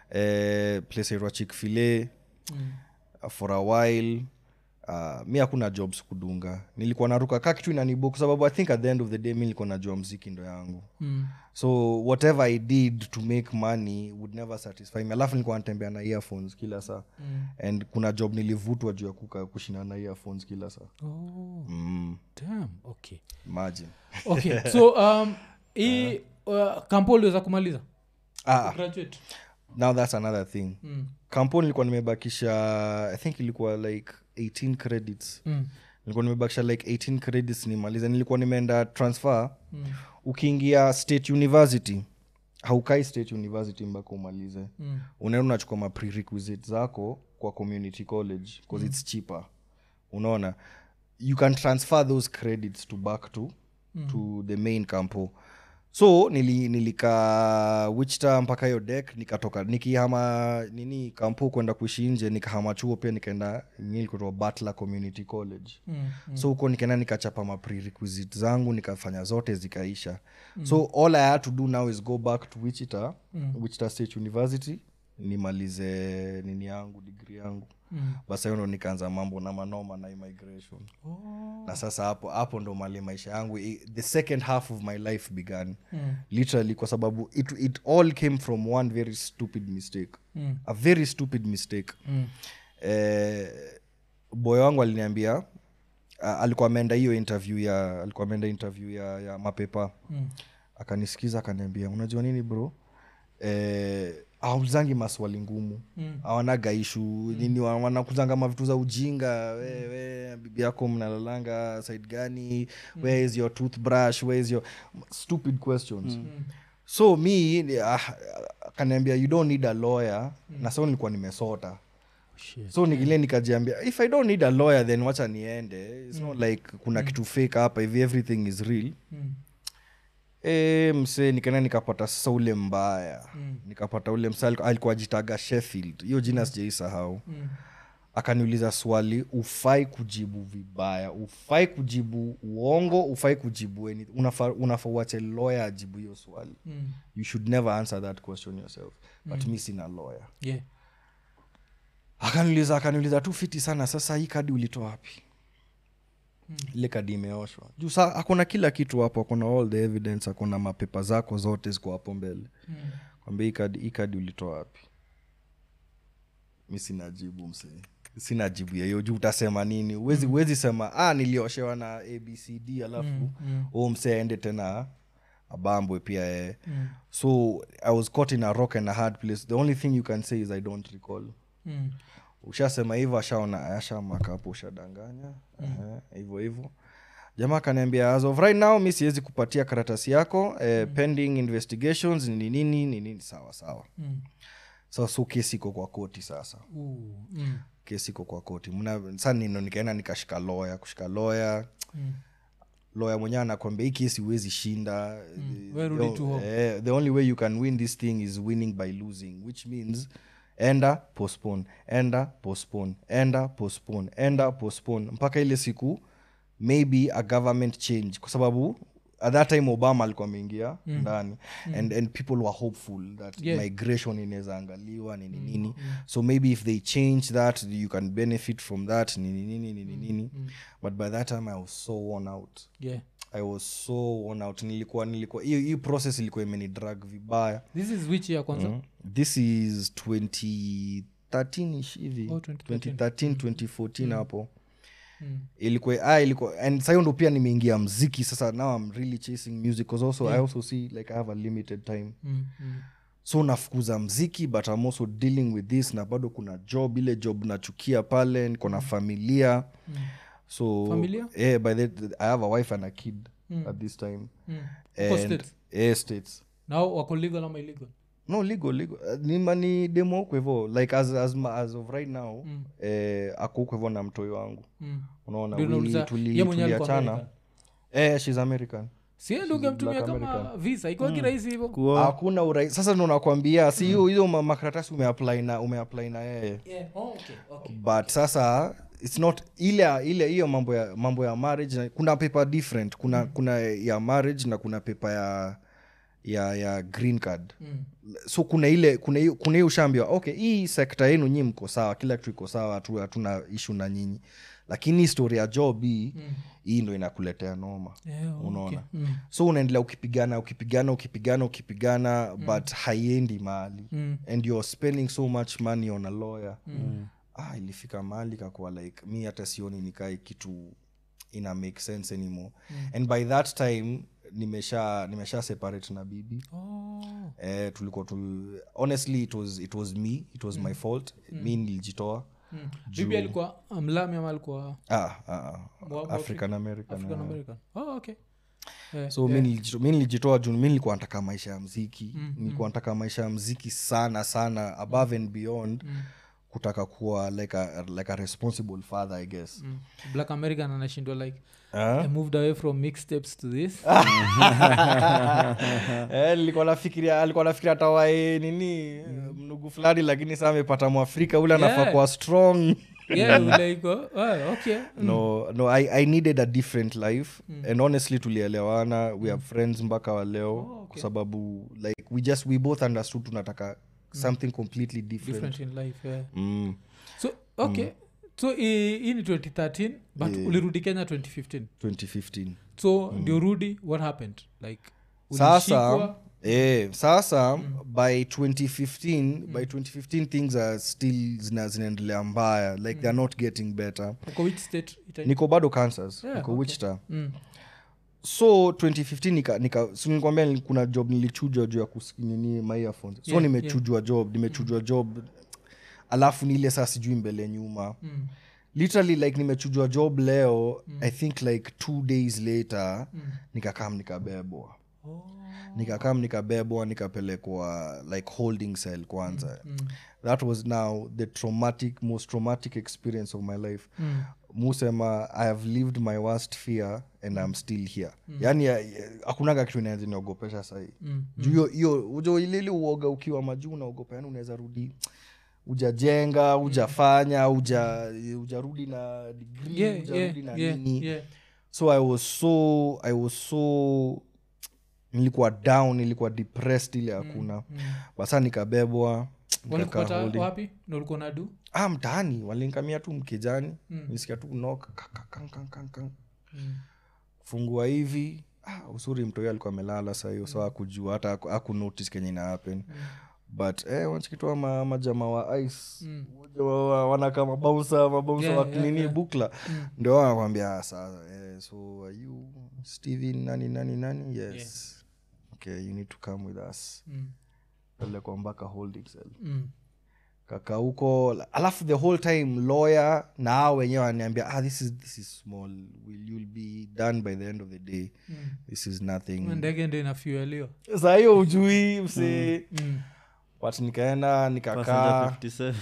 eh, place aitwa chickfile Mm. for a while uh, mi hakuna jobs kudunga nilikuwa naruka ka kitu inanibo kwa sababu i think at the end of the day mi nilikuwa najua mziki ndo yangu Mm. so whatever i did to make money would never satisfy me alafu nilikuwa natembea na earphones kila saa Mm. and kuna job nilivutwa juu ya kuka kushinda na earphones kila saa Oh, mm, damn. okay imagine okay so um, hii uh, kampo uliweza kumaliza ah, graduate now that's another thing mm. kampo nilikuwa nimebakisha i think ilikuwa like 18 credits Mm. nilikuwa nimebakisha like 18 credits nimalize nilikuwa nimeenda transfer Mm. ukiingia state university haukai state university mpaka umalize Mm. unaenda unachukua ma prerequisite zako kwa community college bcause its cheaper unaona you can transfer those credits to back to, mm. to the main campo so nili, nilika wichta mpaka hiyo dek nikatoka nikihama nini kampu kwenda kuishi nje nikahama chuo pia nikaenda nilikutoa butler community college Mm, so huko nikaenda nikachapa maprerequisite zangu nikafanya zote zikaisha so all i had to do now is go back to wichita Mm. wichita state university nimalize nini yangu digri yangu Mm. basa hiyo ndo nikaanza mambo na manoma na immigration na sasa hapo hapo ndo mali maisha yangu i- the second half of my life began Mm. literally kwa sababu it, it all came from one very stupid mistake Mm. a very stupid mistake Mm. eh, boy wangu aliniambia uh, alikuwa ameenda hiyo interview ya alikuwa ameenda interview ya, ya mapepa Mm. akanisikiza akaniambia unajua nini bro eh, aulizangi maswali ngumu Mm. awanaga ishu nini wa- wanakuzanga mavitu za ujinga we, we bibi yako mnalalanga side gani where is your toothbrush where is your stupid questions so mi ni- ah, akaniambia you don't need a lawyer na so nilikuwa nimesota Shit. so nikile nikajiambia if i don't need a lawyer then wacha niende its not like kuna kitu fake hapa hivi everything is real Mm. e, msee nikaenda nikapata sasa ule mbaya Mm. nikapata ule msee aliku- alikuwa ajitaga sheffield hiyo jina sijaisahau Mm. akaniuliza swali ufai kujibu vibaya ufai kujibu uongo ufai kujibu anything. unafaa unafa uache lawyer ajibu hiyo swali Mm. you should never answer that question yourself but mi sina lawyer Yeah. akaniuliza akaniuliza tu fiti sana sasa hii kadi ulitoa wapi Mm. ile kadi imeoshwa juu sa akona kila kitu hapo akona all the evidence akona mapepa zako zote ziko hapo mbele Mm. kwambia hii kadi, hii kadi ulitoa wapi mi sina jibu msee sina jibu ya hiyo juu utasema nini uwezi, uwezi sema ah, nilioshewa na abcd alafu Mm. Mm. huu msee aende tena abambwe pia ee Mm. so i was caught in a rock and a hard place the only thing you can say is i don't recall Mm. ushasema hivyo ashaona ashamaka hapo ushadanganya Ehe, hivyo hivyo jamaa akaniambia as of right now mi siwezi kupatia karatasi yako eh, pending investigations ni nini ni nini sawa sawa Mm. so, so kesi iko kwa koti sasa Ooh. Mm. kesi iko kwa koti Mna- sa nino nikaenda nikashika loya kushika loya Mm. loya mwenyewe anakwambia hii kesi huwezi shinda Mm, we rudi The- tu home. eh, the only way you can win this thing is winning by losing which means enda postpone enda postpone enda postpone enda postpone mpaka ile siku maybe a government change kwa sababu at that time obama alikuwa ameingia ndani and, and people were hopeful that Yeah. migration inaweza angaliwa nini nini so maybe if they change that you can benefit from that nini nini nini nini but by that time i was so worn out Yeah. i was so worn out nilikuwa nilikuwa hiyo hiyo process ilikuwa imeni drag vibaya this is which year kwanza mm. this is 2013 ish hivi Oh, 2013. 2013 2014 hapo Mm. ilikuwa ah, ilikuwa and sahiyo ndo pia nimeingia mziki sasa now i'm really chasing music because also i also see like i have a limited time Mm. Mm. so nafukuza mziki but i'm also dealing with this na bado kuna job ile job nachukia pale niko na familia so Familia? yeah, by the, i have a wife and a kid at this time Mm. Uko and States? yeah, states nao wako legal ama illegal no legal legal Uh, ni mani demo huko hivo like as, as, ma- as of right now mm. eh, ako huko hivo na mtoi wangu Mm. unaona Ndio we- nauliza, tuli- ye mwenyewe alikuwa tuliachana American? eh, shes american sie ndo ungemtumia black kama American. visa ikiwa kirahisi hivo kuoa hakuna urahisi sasa ndo nakwambia si hiyo hizo ma- makaratasi umeapply na umeapply na yeye Yeah. Oh, okay. Okay. but sasa its not ile ile hiyo mambo ya mambo ya marriage na, kuna paper different kuna kuna ya marriage na kuna paper ya ya ya green card Mm. so kuna ile kuna hiyo kuna hiyo ushaambiwa okay hii sekta yenu nyii mko sawa kila kitu iko sawa hatu- hatuna ishu na nyinyi lakini story ya job hii Mm. hii ndo inakuletea noma Yeah, okay. Unaona. Mm. so unaendelea ukipigana ukipigana ukipigana ukipigana but haiendi mahali Mm. and you're spending so much money on a lawyer ah, ilifika mahali kakuwa like mi hata sioni nikae kitu ina make sense anymore and by that time nimesha nimesha separate na bibi Oh. eh, tulikuwa tu honestly it was, it was me it was my fault mi nilijitoa Mm. bibi alikuwa mlami ama alikuwa ah, ah, ah, Wa- wa- african american african ah. american oh, okay yeah. so mi nilijito- mi nilijitoa juu mi nilikuwa nataka maisha ya mziki nilikuwa nataka maisha ya mziki sana sana above and beyond kutaka kuwa like a, like a responsible father i guess Mm. black american anashindwa like Ah? i moved away from mixtapes to this Eh, nilikuwa nafikiria alikuwa nafikiria atawae nini mnugu fulani lakini saa amepata mwafrika ule anafaa Yeah. kuwa strong yeah like oh, oh, okay Mm. no no I, i needed a different life and honestly tulielewana we have friends mpaka wa leo Oh, kwa sababu like we just we both understood tunataka something completely different, different in life yeah. Mm. so okay so hii hii ni 2013 but ulirudi kenya 2015 2015 so ndio rudi what happened like sasa ulishikwa? eh, sasa by 2015 by 2015 things are still zina zinaendelea mbaya like they're not getting better uko which state ita- niko bado kansas Yeah, niko okay. wichita Mm. so 2015 nika, nika so nilikwambia ni- kuna job nilichujwa juu ya kusinini my earphones so Yeah, nimechujwa job nimechujwa job alafu ni ile saa sijui mbele nyuma Mm. literally like nimechujwa job leo i think like two days later nikakam nikabebwa Oh. nikakam nikabebwa nikapelekwa like holding cell kwanza Mm. that was now the traumatic most traumatic experience of my life Mm. musema i have lived my worst fear and i'm still here yani ya- ya- hakunaga kitu inaeza niogopesha sahii Mm. juu hiyo- hiyo ujo ilili uoga ukiwa majuu unaogopa yani unaweza rudi ujajenga ujafanya uja ujarudi na degree Yeah, ujarudi yeah, na yeah, nini yeah. so i was so i was so nilikuwa down nilikuwa depressed ile hakuna Mm. basa nikabebwa nikakaa walikupata holding. wapi na ulikuwa nadu ah mtaani walinkamia tu mkejani Mm. nisikia tu knock, kak, kak, kak, kak, kak, kak. Mm. fungua hivi ah, usuri mtoi alikuwa amelala saa hiyo so akujua hata aku- akunotice kenye ina happen but eh, wanachikitoa ma, majama wa ice Mm. Jamaa wa- wanakaa mabausa mabausa Yeah, wa yeah, nini yeah. bukla Mm. ndio wanakwambia "Ah, saa eh, so are you steven nani nani nani yes okay you need to come with us Mm. pelekwa mpaka holding cell Mm. kaka huko alafu the whole time lawyer na hao wenyewe wananiambia ah, this is, this is small will you'll be done by the end of the day Mm. this is nothing ndege ndo inafueliwa saa hiyo ujui msee mm. but nikaenda Passenger nikakaa 57.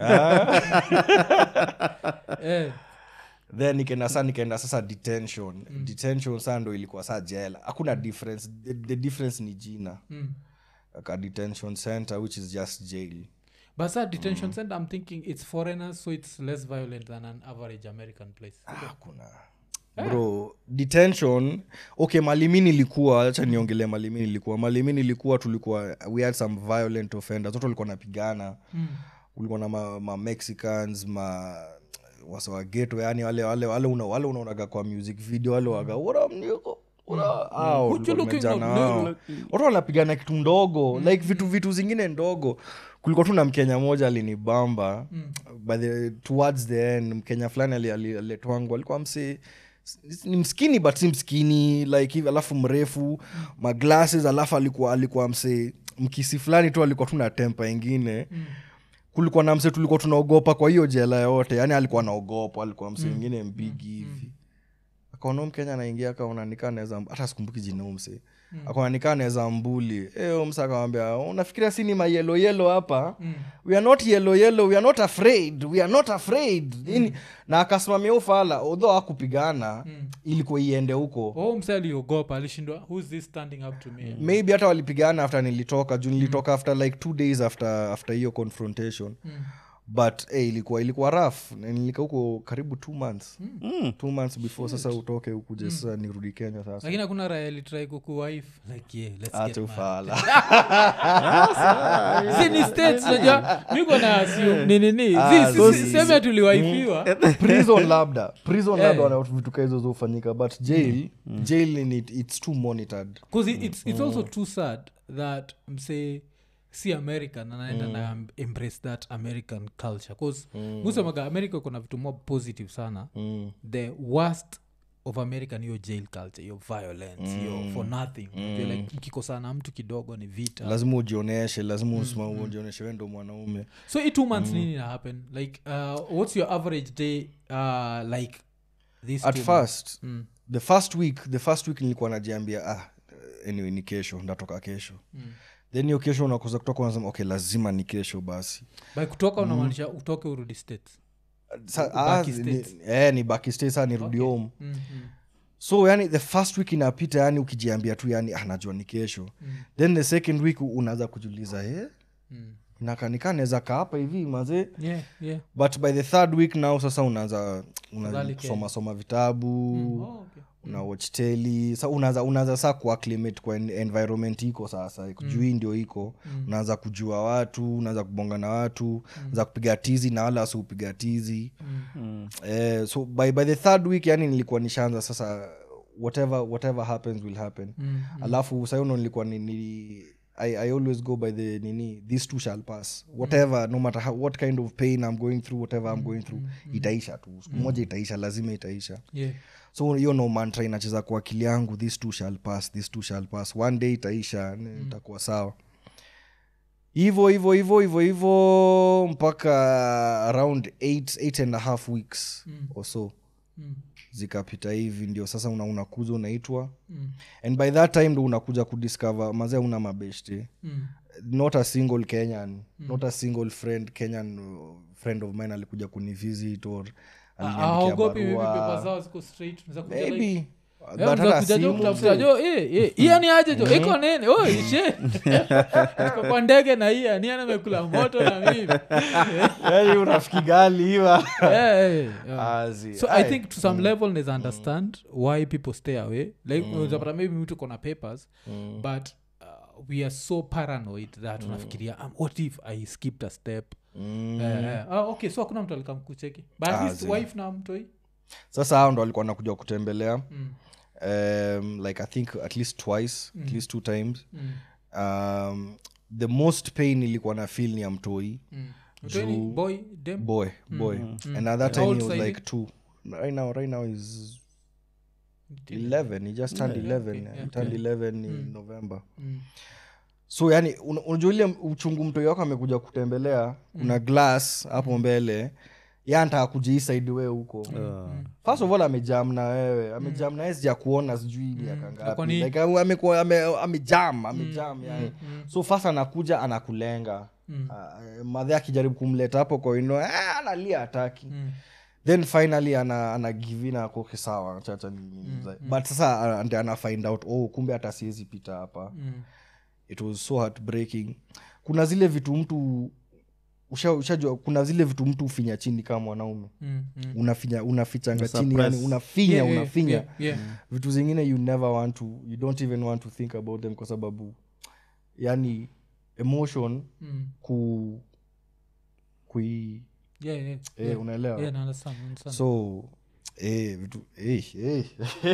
eh. then nikaenda saa nikaenda sasa detention detention saa ndo ilikuwa saa jela hakuna difference the, the difference ni jina mm. ka detention center which is just jail but sa detention center i'm thinking it's foreigners so it's less violent than an average american place hakuna bro detention okay malimi nilikuwa acha niongelee malimi nilikuwa malimi nilikuwa tulikuwa we had some violent offenders watu walikuwa napigana mm. kulikuwa na ma, ma mexicans ma wasawageto yani wale wale wale una, wale unaonaga kwa music video wale waga "What up, nigga? What up?" Hao What you walikuwa looking wamejana at, hao. nigga? watu wanapigana kitu ndogo like vitu vitu zingine ndogo kulikuwa tu na mkenya moja alinibamba by the towards the end mkenya fulani ali- ali- aliletwangu alikuwa msee ni mskini but si mskini like hivi alafu mrefu maglasses alafu alikuwa alikuwa msee mkisi fulani tu alikuwa tu na tempa ingine kulikuwa na mse tulikuwa tunaogopa kwa hiyo jela yote yani alikuwa naogopa alikuwa mse mwingine mpigi hivi akaona mkenya anaingia akaona nikaa naweza hata sikumbuki jina huyu mse akaona nikaa naweza mbuli e, mse akamwambia unafikiria si ni mayelo yelo hapa Mm. we are not yellow yellow we are not afraid we are not afraid Nini? na akasimamia ufala although akupigana ilikuwa iende huko oh mse aliogopa alishindwa who's this standing up to me maybe hata walipigana after nilitoka juu nilitoka after like two days after after hiyo confrontation Mm. but hey, ilikuwa ilikuwa raf nilika huko karibu two months Mm. two months before sasa utoke ukuje sasa nirudi kenya sasa lakini hakuna raya litrai kukuwife like yeah, let's acha get married. ufala Si ni states najua miko na assume ni nini Ah, Si- si- so si- si- seme tuliwaifiwa prison labda prison Eh. labda wana vitu kaa hizo zofanyika but jail jail ni, it's too monitored bcause it's, it's also too sad that msee si american anaenda na am- embrace that american culture bcause musemaga america iko na vitu more positive sana mm. the worst of american hiyo jail culture hiyo violence hiyo for nothing Unajua like mkikosana mtu kidogo ni vita lazima ujioneshe lazima usima ujioneshe wendo mwanaume so hii two months nini na happen like uh, what's your average day uh, like this at two first Mm. the first week the first week nilikuwa najiambia ah anyway ni kesho ndatoka kesho Mm. then hiyo kesho unakosa kutoka unasema okay lazima ni kesho basi by kutoka unamaanisha utoke urudi states Sa, Ubaki ah, States. ni, eh, ni baki state saa nirudi home mm, mm, so yani the first week inapita yani ukijiambia tu yani ah, najua ni kesho Mm. then the second week unaanza kujiuliza eh? mm. nakanika naweza kaa hapa hivi mazee yeah, yeah. but by the third week now sasa unaanza Afadhali Kenya. unasoma soma vitabu Oh, okay. una watch teli sa unaanza unaanza saa kuacclimate kwa en- environment iko sasa juu hii ndio iko unaanza kujua watu unaanza kubonga na watu unaanza kupiga tizi na wala wasiupiga tizi Mm. eh, so by, by the third week yani nilikuwa nishaanza sasa whatever whatever happens will happen Mm, alafu sayuno nilikuwa ni, ni I, i always go by the nini these two shall pass whatever no matter how, what kind of pain i'm going through whatever i'm going through itaisha tu siku moja itaisha lazima itaisha yeah. so hiyo no mantra inacheza kwa akili yangu this two shall pass this two shall pass one day itaisha mm. itakuwa sawa hivo hivo hivo hivo hivo mpaka around eight, eight and a half weeks Mm. or so Mm, zikapita hivi ndio sasa una, unakuza unaitwa mm, and by that time ndo unakuja kudiscover mazee una mabeshte mm. not a single kenyan not a single friend kenyan uh, friend of mine alikuja kunivisit or aliniandikia aogopi maybe barua. pepa zao ziko straight Unaweza kuja like, maybe eh, but unaweza hata kuja jo simu kutafuta jo eh, eh, hiyo ni aje jo iko nini oh, ishe Iko kwa ndege na hiya ni amekula moto na mimi yani urafiki gali hiwa Eh, eh, eh. Azi. so i Aye. think to some level naeza understand why people stay away like unawezapata maybe mtu kona papers but uh, we are so paranoid that unafikiria um, what if i skipped a step Mm. Eh, eh. Ah, okay so hakuna mtu alikamkucheki but at Ah, least zi. wife na mtoi sasa hao ndo walikuwa nakuja kutembelea Mm. um, like i think at least twice at least two times Mm. um, the most pain ilikuwa na feel ni ya mtoi Mm. Mtoi ni boy dem boy boy and at that How time old he was Saidi? like two right now right now is 11 he just turned 11 okay, He yeah, turned 11 in november Mm. so yani un- unajua ile uchungu mtoi wako amekuja kutembelea kuna glass hapo mbele ya anataka kujiisaidi wee huko first of all amejam na wewe amejam na wewe sija kuona sijui miaka Kwa ngapi nini? like ame- amekuwa- ame- amejam amejam yani so first anakuja anakulenga uh, madhe akijaribu kumleta hapo kwa ino eh, analia hataki Mm. then finally ana, ana give in ako "Okay, sawa chacha ni- ni- but sasa uh, ndi ana find out oh kumbe hata siwezi pita hapa Mm. it was so heartbreaking kuna zile vitu mtu usha- ushajua kuna zile vitu mtu ufinya chini kama mwanaume Mm. Mm. unafinya unafichanga chini Unasuppress. yani unafinya Yeah, yeah, unafinya yeah, yeah. vitu zingine you never want to you don't even want to think about them kwa sababu yani emotion Mm. ku kui Yeah, yeah, eh, yeah. unaelewa Yeah, na understand, understand. so eh, vitu eh, eh.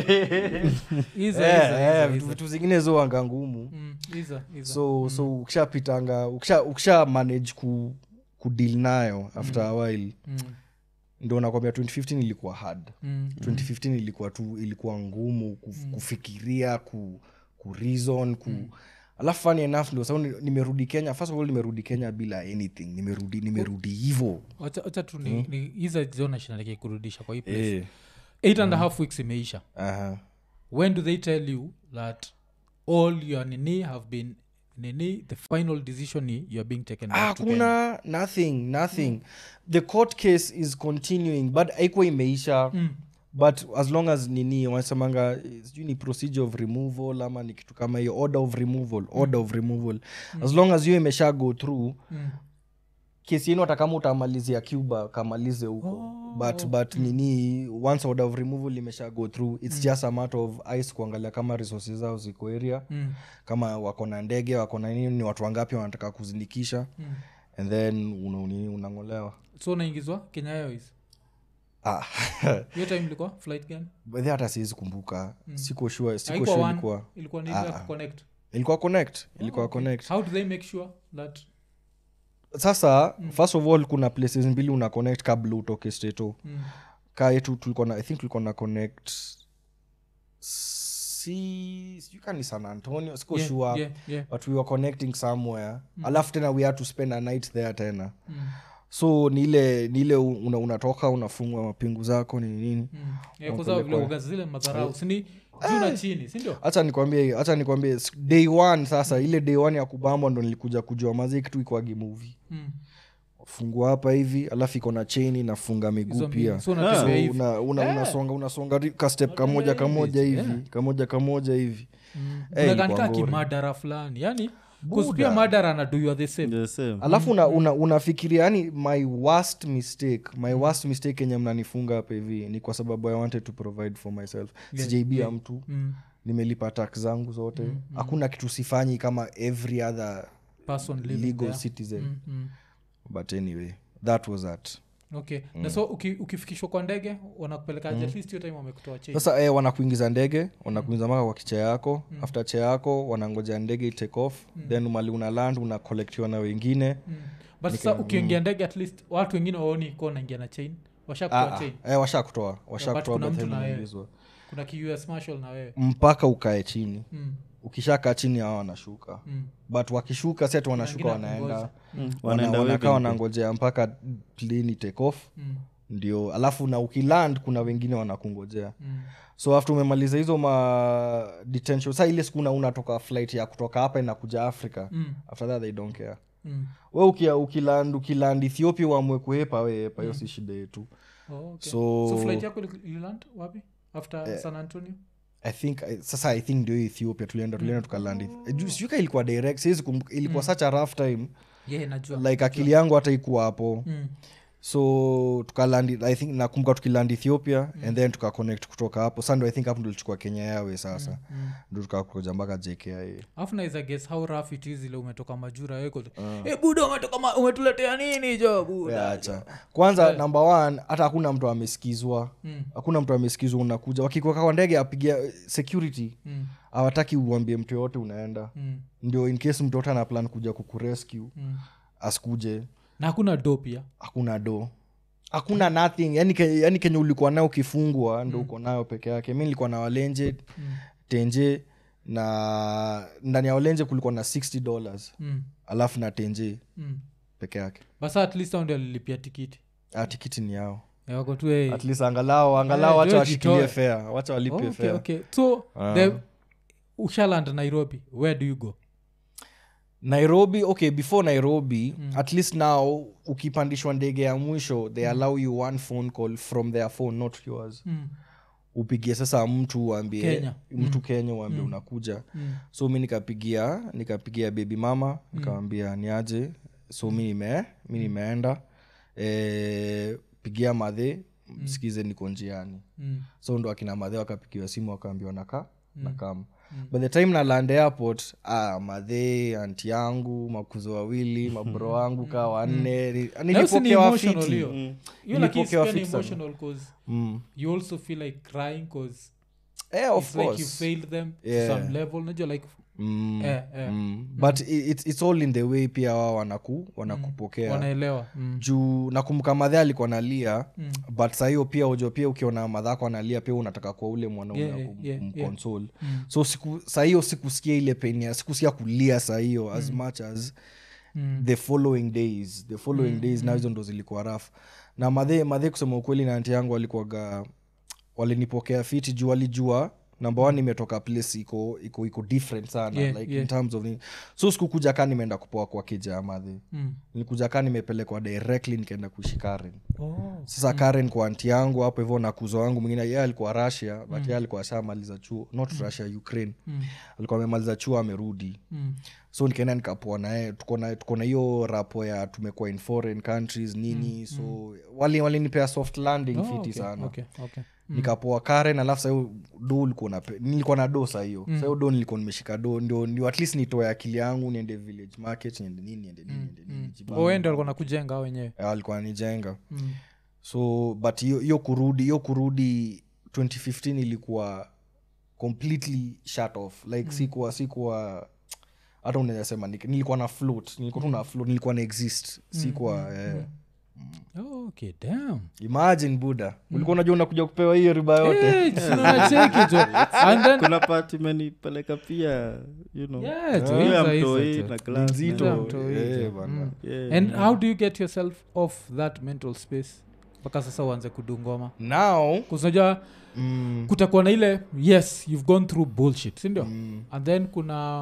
Iza, Eh, iza, eh, iza, vitu- iza. vitu zingine zoanga ngumu Mm, iza, iza. so so ukishapitanga ukisha, ukisha manage ku kudeal nayo after a while Mm, ndo nakwambia 2015 ilikuwa hard mm, 2015 ilikuwa tu ilikuwa ngumu kuf, kufikiria ku, ku reason ku alafu funny enough ndo sababu ni- nimerudi kenya first of all nimerudi kenya bila anything nimerudi nimerudi hivo wacha wacha tu ni, ni iza zona shinaleke kurudisha kwa hii place eh, eight and a half weeks imeisha aha. when do they tell you that all your nini have been nini the final decision ni you're being taken back to Kenya? hakuna nothing nothing the court case is continuing but aikuwa imeisha Mm. but as long as nini wanasemanga eh, sijui ni procedure of removal ama ni kitu kama hiyo order of removal order of removal as long as hiyo imesha go through Mm. kesi yenu hata kama utamalizia cuba kamalize huko Oh, but but nini once order of removal imesha go through its just a matter of ice kuangalia kama resources zao ziko area Mm. kama wako na ndege wako na nini ni watu wangapi wanataka kuzindikisha Mm. and then una, nini, unang'olewa so unaingizwa kenya airways ah. hiyo time ilikuwa flight gani By the way, hata siwezi kumbuka siko sure siko Haikuwa sure one, ilikuwa ilikuwa ni ile ya kuconnect ilikuwa connect ilikuwa connect how do they make sure that sasa first of all kuna places mbili una connect kabla utoke stato mm. ka yetu tulikuwa na i think tulikuwa na connect si sijui ka ni san antonio siko yeah, sure yeah, yeah. but we were connecting somewhere alafu tena we had to spend a night there tena Mm. so ni ile ni ile una, unatoka unafungwa mapingu zako ni nini Mm. Yeah, kwa sababu vile uga zile madharau sini juu na chini sindio hacha nikwambie hacha nikwambie s- day one sasa ile day one ya kubambwa ndo nilikuja kujua mazi kitu ikwagi movie Mm. fungua hapa hivi alafu iko na cheni nafunga miguu Hizo pia mbili. So So, unatembea hivi una, una, unasonga unasonga ri- ka step kamoja kamoja hivi kamoja kamoja hivi Mm. Eh, Unakanika ilikuwa ngori. kimadara fulani yani Buda. pia madara na do you are the same The same. alafu una, una, unafikiria yani my worst mistake my worst mistake yenye mnanifunga hapa hivi ni kwa sababu i wanted to provide for myself sijaibia mtu mm. nimelipa tax zangu zote hakuna kitu sifanyi kama every other person living legal there. citizen Mm, mm. but anyway that was that okay na so uki, ukifikishwa kwa ndege wanakupeleka mm. at least hiyo time wamekutoa change sasa eh, wanakuingiza ndege wanakuingiza mpaka kwa kicha yako mm. after cha yako wanangoja ndege itake off mm. then mali una land unakolektiwa na wengine mm. but sasa ukiingia ndege at least watu wengine waoni ko naingia na chain washakutoa ah, chain ah, eh, washakutoa washakutoa kuna by the mtu time na wewe. unaingizwa. kuna kius marshal na wewe mpaka ukae chini mm. ukishakaa chini hawa wanashuka Mm. but wakishuka set wanashuka Wengine wanaenda wakingoja. Mm. Wanaenda wana- wanakaa wedding. wanangojea mpaka plane take off Mm. ndio alafu na ukiland kuna wengine wanakungojea Mm. so after umemaliza hizo ma detention sa ile siku una- unatoka flight ya kutoka hapa inakuja africa Mm. after that they don't care Mm. we ukia, ukiland ukiland ethiopia uamue kuhepa wehepa hiyo si shida yetu Oh, okay. So- so flight yako ili- ililand wapi after san antonio i think I- sasa i think ndio hiyo ethiopia tulienda tulienda tukaland Eth- Ju- sijui ka ilikuwa direct siwezi kumbuka ilikuwa such a rough time yeah, najua like akili yangu hata ikuwa hapo mm. so tukalandi i think nakumbuka tukiland ethiopia and then tukaconnect kutoka hapo sa ndo i think hapo ndo lichukua kenya yawe sasa mm. ndo tukakuja mpaka jkia afu naweza guess how rough it is ile umetoka majura weko uh. buda umetoka ma- umetuletea nini jo buda acha kwanza number one hata hakuna mtu amesikizwa Mm. hakuna mtu amesikizwa unakuja wakikuweka kwa ndege apigia security Mm. hawataki uambie mtu yoyote unaenda Mm. ndio in case mtu yote ana plan kuja kukurescue Mm. asikuje na hakuna do pia hakuna do hakuna nothing yani, ke, yani kenye ulikuwa nayo ukifungwa ndo uko nayo peke yake mi nilikuwa na walenje Mm. tenje na ndani ya walenje kulikuwa na 60 dollars mm. alafu na tenje mm. peke yake basa at least hao ndio alilipia tikiti ah, tikiti ni yao Ya wako tu eh, at least angalau angalau Eh, wacha George washikilie itoe. fea wacha walipie okay, fea okay. so Ah. the ushaland nairobi where do you go nairobi okay before nairobi mm. at least now ukipandishwa ndege ya mwisho they allow you one phone call from their phone not yours mm. upigie sasa mtu uambie Kenya. mtu kenya uambie unakuja Mm. so mi nikapigia nikapigia baby mama nikawambia niaje so mi nime mi nimeenda e, pigia madhe msikize niko njiani Mm. so ndo akina madhe wakapigiwa simu wakaambiwa naka nakam by the time na land airport ah, madhe anti yangu makuzo wawili mabro wangu kaa wanne ni- Na hiyo si ni nilipokewa emotional fiti hiyo. Hiyo Nilipokewa lakini pia ni fiti sana. emotional 'cause mm. you also feel like crying cause eh, of it's like you course failed them Yeah. to some level najua like mm. eh, eh, Mm. but i- it's, it's all in the way pia wao wanaku wanakupokea wanaelewa mm. juu nakumbuka madhe alikuwa nalia Mm. but sahiyo pia ujo pia ukiona madhako analia pia unataka kuwa ule mwanaume Yeah, yeah, yeah, yeah, yeah. kumconsole Mm. so siku sahiyo sikusikia ile pain ya sikusikia kulia sahiyo as much as Mm. the following days the following days na hizo ndo zilikuwa raf na madhe madhe kusema ukweli na anti yangu walikuwaga walinipokea fiti juu walijua namba one imetoka place iko iko iko different sana Yeah, like yeah. in terms of nini. so sikukuja kaa nimeenda kupoa kwa kija ya madhe Mm. nilikuja kaa nimepelekwa directly nikaenda kuishi karen Oh. sasa karen kwa anti yangu hapo hivyo na kuzo wangu mwingine ye alikuwa russia but ye alikuwa ashamaliza chuo not russia ukraine Mm. alikuwa amemaliza chuo amerudi Mm. so nikaenda nikapoa naye tuko na tuko na hiyo rapo ya tumekuwa in foreign countries nini so wali walinipea soft landing Oh, fiti okay, sana okay, okay. nikapoa karen alafu sahiyo do ulikuwa na nilikuwa na do sahiyo mm. sahiyo do nilikuwa nimeshika do ndio ndio at least nitoe akili yangu niende village market niende nini niende nini niende nini jibange. oende walikuwa nakujenga ao wenyewe Eh, walikuwa nijenga Mm. so but hiyo hiyo kurudi hiyo kurudi 2015 ilikuwa completely shut off like mm. sikuwa sikuwa hata unaweza sema ni- nilikuwa na float nilikuwa tu na float nilikuwa na exist sikuwa eh. Oh, okay, damn. imagine buda ulikuwa unajua unakuja kupewa hiyo riba yote Eh, tunacheki jo. And then- kuna part imenipeleka pia you know Yeah, jo, hiyo ya hizo, hizo, mtoi jo. na Ni class nzito Yeah, na- mtoi, Eh, jo. bana. Mm. yeah. and how do you get yourself off that mental space mpaka sasa uanze kudungoma now kusinajua mm, kutakuwa na ile yes you've gone through bullshit sindio mm, and then kuna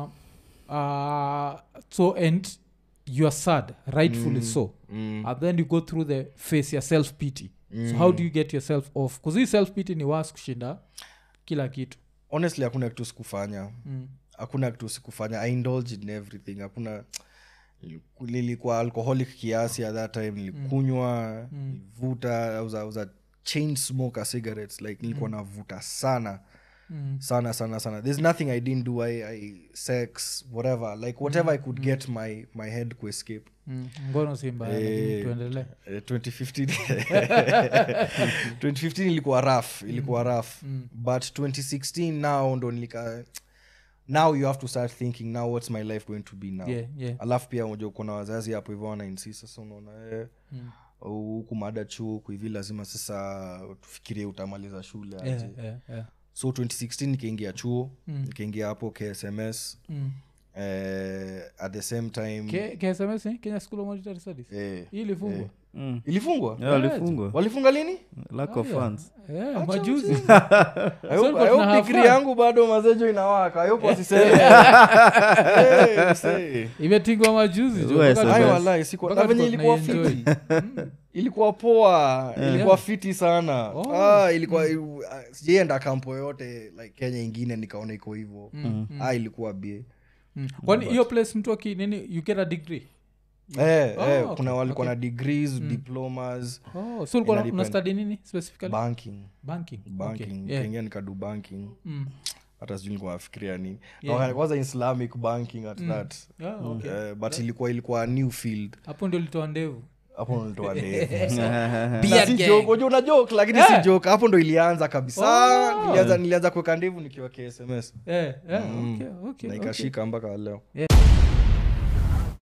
uh, so and youare sad rightfully so mm, and then you go through the face ya self pity so how do you get yourself off bcause hii self pity ni was kushinda kila kitu honestly hakuna kitu sikufanya mm. hakuna kitu sikufanya i indulge in everything hakuna nilikuwa alcoholic kiasi at that time nilikunywa nilivuta I was a- I was a chain smoker cigarettes like nilikuwa navuta sana Mm. sana sana sana there's nothing i didn't do i, I sex whatever like whatever i could get my my head to escape Mm. ngono si mbaya lakini Eh, tuendelee Eh, 2015 2015 ilikuwa rough ilikuwa rough but 2016 now ndo nilika now you have to start thinking now what's my life going to be now yeah, yeah. alafu pia unajua kuna wazazi hapo hivyo wanainsi sasa unaona eh, Mm. huku mada chuo huku hivi lazima sasa tufikirie utamaliza shule aje Yeah, yeah, yeah. so 2016 nikaingia chuo Mm. nikaingia hapo ksms Mm. eh, at the same time K- KSMS ni kenya school of monetary studies eh, hii ilifungwa eh. Mm. ilifungwa Yeah, walifungwa walifunga lini lack of yeah. funds yeah, majuzi I So hope- ilikuwa I tuna hope have degree fun. yangu bado mazejo inawaka I hope wasiseme. Eh, msee. imetingwa majuzi jo, Wewe mpaka SMS. Ai, tuka- wallahi, sikuwa- mpaka na venye tuka ilikuwa tunaienjoy. fiti ilikuwa poa ilikuwa fiti sana Oh. ah, ilikuwa ah, sijaienda kampo yote like kenya ingine nikaona iko hivo Mm, ah, ilikuwa bie mm. kwani hiyo place mtu aki nini you get a degree eh, Oh, eh, okay, kuna walikuwa okay. na degrees diplomas oh, so ulikuwa Ina una depend. study nini specifically banking banking banking okay. yeah. nikaingia nikadu banking mm. hata sijui nilikuwa nafikiria nini Yeah. Na kwanza islamic banking at that yeah, okay. Eh, but ilikuwa ilikuwa a new field hapo ndio litoa ndevu hapo nilitoa ndevu Beard Na si gang. joke, unajua una joke lakini Yeah. si joke hapo ndo ilianza kabisa Oh. nilianza nilianza kuweka ndevu nikiwa ksms Eh, eh, Mm. okay, okay, na okay. ikashika mpaka leo Yeah.